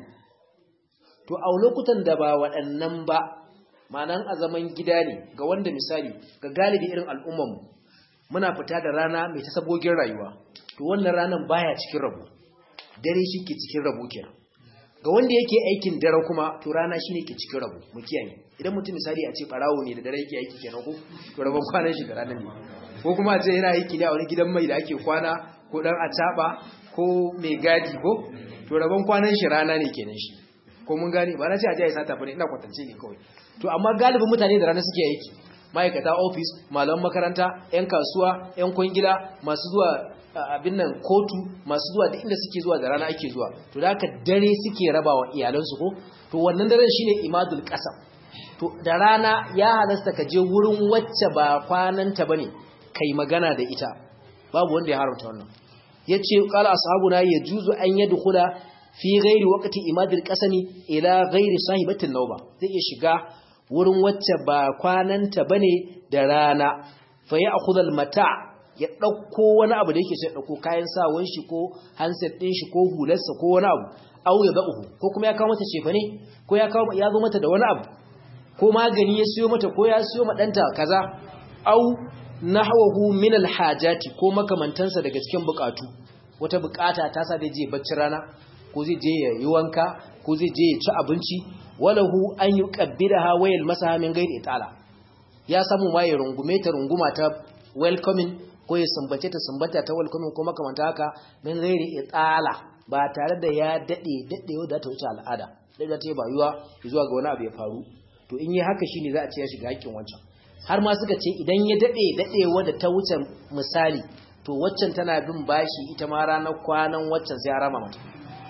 to a lokutan da ba waɗannan ba ma'anan a zaman gida ne ga wanda misali ga galibi irin al'ummanmu muna fita da rana mai ta sabogin rayuwa to wannan ranan baya cikin rabo dare shi ke cikin rabo kenan ga wanda yake aikin dare kuma to rana shine ke cikin rabo mu kiyaye idan mutum misali a ce barawo ne da dare yake aiki kenan ko to rabon kwanan shi da rana ne ko kuma a ce yana aiki ne a wani gidan mai da ake kwana ko dan acaba ko mai gadi ko to rabon kwanan shi rana ne kenan shi ko mun gane ba na ce a je a sata bane ina kwatance ne kawai to amma galibin mutane da rana suke aiki ma'aikata ofis malaman makaranta 'yan kasuwa 'yan kwangila masu zuwa abin nan kotu masu zuwa da inda suke zuwa da rana ake zuwa to da haka dare suke raba wa iyalansu ko to wannan daren shine imadul qasam to da rana ya halasta ka je wurin wacce ba kwananta bane kai magana da ita babu wanda ya haramta wannan yace qala ashabuna yajuzu an yadkhula fi ghairi waqti imadil qasami ila ghairi sahibatin nauba zai iya shiga wurin wacce ba kwananta bane da rana fa ya'khudha al-mata' ya ɗauko wani abu da yake sai ɗauko kayan sawan shi ko handset ɗin shi ko hularsa ko wani abu au ya za'uhu ko kuma ya kawo mata cefa ne ko ya kawo ya zo mata da wani abu ko magani ya siyo mata ko ya siyo ma ɗanta kaza au nahwahu min alhajati ko makamantansa daga cikin bukatu wata bukata ta sa da je bacci rana ko zai je ya yi wanka ko zai je ya ci abinci walahu an yuqabbilaha wayal masaha min ghairi itala ya samu ma ya rungume ta runguma ta welcoming ko ya sumbace ta sumbata ta welcoming ko makamanta haka min ghairi itala ba tare da ya dade dadewa da ta wuce al'ada dai da ta yi bayuwa zuwa ga wani abu ya faru to in yi haka shine za a ce ya shiga hakkin wancan har ma suka ce idan ya dade dadewa da ta wuce misali to waccan tana bin bashi ita ma ranar kwanan waccan sai ya rama mata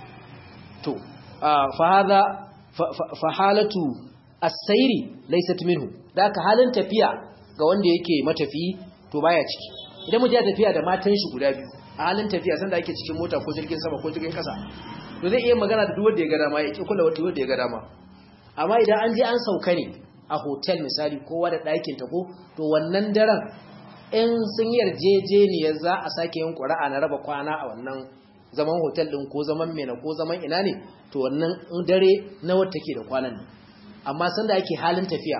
to fa hadha fa halatu as-sayri laysat minhu da ka halin tafiya ga wanda yake matafi to baya ciki idan mutum ya tafiya da matan shi guda biyu a halin tafiya sanda ake cikin mota ko jirgin sama ko jirgin kasa to zai iya magana da duk wanda ya ga dama ya ki kula wata wanda ya ga dama amma idan an je an sauka ne a hotel misali kowa da ɗakin ta ko to wannan daren in sun yarjejeniyar za a sake yin ƙura'a na raba kwana a wannan zaman hotel ɗin ko zaman mena ko zaman ina ne to wannan dare na wata ke da kwanan ne amma sanda ake halin tafiya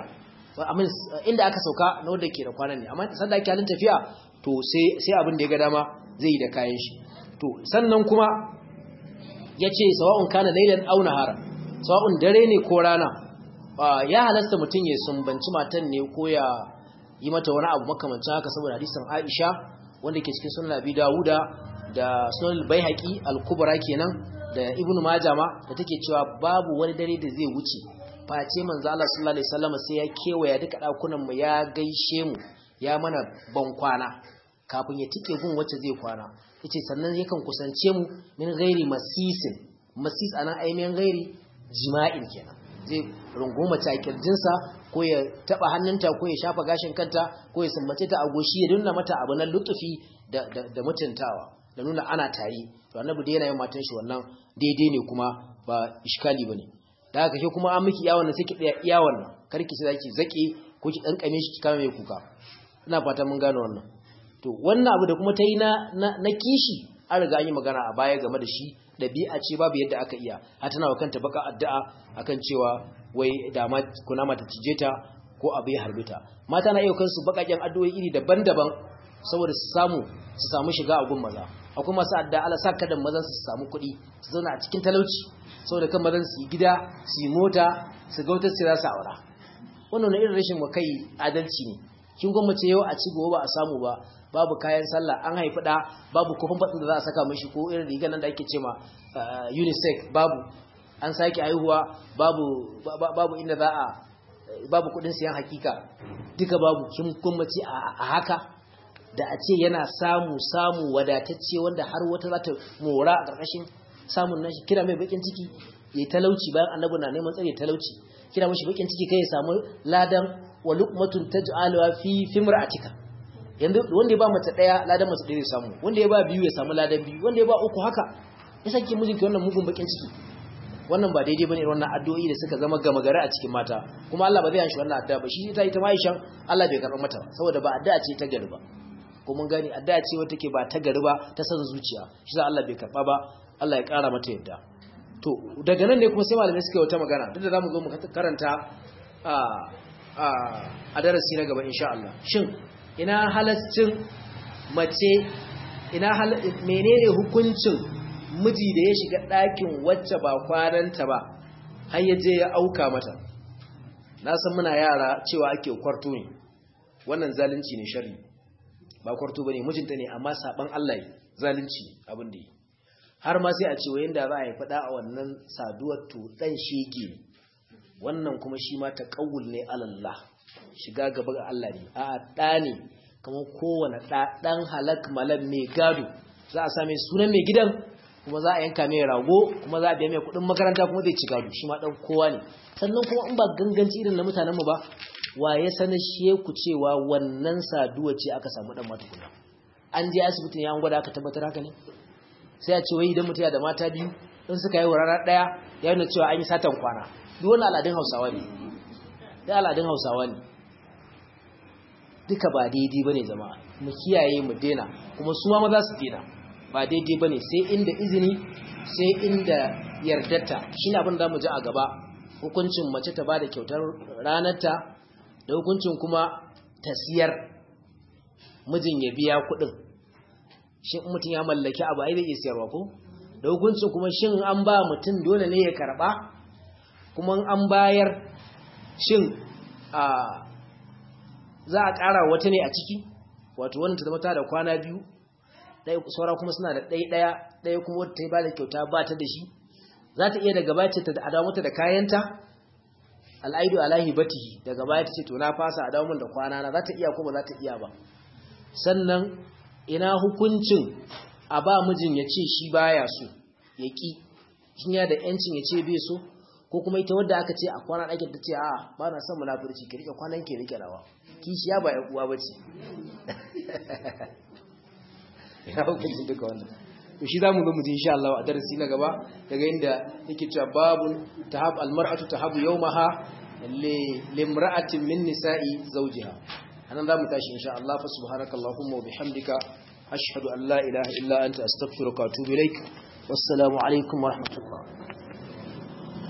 inda aka sauka na wadda ke da kwanan ne amma sanda ake halin tafiya to sai abin da ya ga dama zai yi da kayan shi to sannan kuma ya ce sawa'un kana lailan au nahara sawa'un dare ne ko rana ya halasta mutum ya sumbanci matan ne ko ya yi mata wani abu makamancin haka saboda hadisin Aisha wanda ke cikin sunan Abi Dawuda da sunan Baihaqi al-Kubra kenan da Ibn Majah ma da take cewa babu wani dare da zai wuce face manzo Allah sallallahu alaihi wasallam sai ya kewaya duka dakunan mu ya gaishe mu ya mana ban kwana kafin ya tike gun wacce zai kwana yace sannan yakan kusance mu min ghairi masisin masis anan aimiyan ghairi jima'in kenan zai runguma ta kirjinsa ko ya taba hannunta ko ya shafa gashin kanta ko ya sumbace ta a goshi ya nuna mata abu na lutufi da, da, da mutuntawa da nuna ana tare to annabi da yana yin matan shi wannan daidai ne kuma ba iskali bane da haka ke kuma an miki iya wannan sai ki tsaya iya wannan kar ki sai zaki zake ko ki kankame shi ki kama mai kuka ina fata mun gane wannan to wannan abu da kuma ta yi na na kishi an riga an yi magana a baya game da shi ɗabi'a ce babu yadda aka iya har tana wa kanta baka addu'a akan cewa wai da ma kuna mata cije ta ko abu ya harbe ta mata na iya kansu bakaken addu'o'i iri daban-daban saboda su samu su samu shiga a gun maza akwai masu addu'a Allah sa kada mazan su samu kuɗi su zauna a cikin talauci saboda kan mazan su yi gida su yi mota su ga wata su za su aura wannan irin rashin wa kai adalci ne kin gwamnati yau a ci gobe ba a samu ba babu kayan sallah an haifi da babu kofin batsin da za a saka mashi ko irin rigar nan da ake ce ma unisex babu an sake haihuwa babu babu inda za a babu kudin siyan hakika duka babu kin gwamnati a haka da a ce yana samu samu wadatacce wanda har wata za ta mora a ƙarƙashin samun nashi kira mai bakin ciki ya talauci bayan annabi na neman tsare talauci kira mashi bakin ciki kai ya samu ladan wa luqmatun taj'aluha fi fimra'atika yanzu wanda ya ba mace daya ladan mace daya samu wanda ya ba biyu ya samu ladan biyu wanda ya ba uku haka ya sake mijinki wannan mugun bakin ciki wannan ba daidai bane wannan addu'o'i da suka zama gama gari a cikin mata kuma Allah ba zai yanshi wannan addu'a ba shi ta ita ma Aisha Allah bai karɓa mata saboda ba addu'a ce ta gari ba ko mun gani addu'a ce wata ke ba ta gari ba ta san zuciya shi sa Allah bai karɓa ba Allah ya ƙara mata yadda to daga nan ne kuma sai malamai suka yi wata magana duk da zamu zo mu karanta a a darasi na gaba insha Allah shin ina halascin mace ina menene hukuncin miji da ya shiga ɗakin wacce ba kwananta ba har ya je ya auka mata na san muna yara cewa ake kwarto ne wannan zalunci ne shari ba kwarto bane mijinta ne amma saban Allah zalunci abin da yi har ma sai a ce wayin da za a yi fada a wannan saduwar to dan shege wannan kuma shi ma taqawul ne alallah shiga gaba ga Allah ne a da ne kamar kowane da dan halak malam mai gado za a same sunan mai gidan kuma za a yanka mai rago kuma za a biya mai kudin makaranta kuma zai ci gado shi ma dan kowa ne sannan kuma in ba ganganci irin na mutanen mu ba wa ya sanar shi ku cewa wannan saduwa ce aka samu dan matukuna an je asibitin ya gwada aka tabbatar haka ne sai a ce wai idan mutum ya da mata biyu in suka yi rana daya ya nuna cewa an yi satan kwana duk wani al'adun hausawa ne da al'adun hausawa ne duka ba daidai bane zama mu kiyaye mu dena kuma su ma maza su dena ba daidai bane sai inda izini sai inda yardarta shine abin da mu ji a gaba hukuncin mace ta bada kyautar ranarta da hukuncin kuma ta siyar mijin ya biya kuɗin shin mutum ya mallaki abu ai zai iya siyarwa ko da hukuncin kuma shin an ba mutum dole ne ya karba kuma an bayar shin a za a ƙara wata ne a ciki wato wannan ta zama ta da kwana biyu ɗaya saura kuma suna da ɗaya ɗaya ɗaya kuma wata ta yi ba da kyauta ba ta da shi za ta iya daga baya ce ta adawo mata da kayanta al'aidu alahi batihi daga baya ta ce to na fasa a dawo min da kwana na za ta iya ko ba za ta iya ba sannan ina hukuncin a ba mijin ya ce shi baya so ya ƙi shin ya da yancin ya ce bai so ko kuma ita wadda aka ce a kwana ɗakin ta ce a ba na son munafurci ki rike kwanan ki rike rawa kishiya ba ya uwa ba ce ina hukuncin duka wannan to shi zamu zo mu ji insha Allah a darasi na gaba daga inda yake cewa babun tahab almar'atu tahabu yawmaha limra'atin min nisa'i zawjiha anan zamu tashi insha Allah fa subhanakallahumma wa bihamdika ashhadu an la ilaha illa anta astaghfiruka wa atubu ilaik wassalamu alaikum wa rahmatullah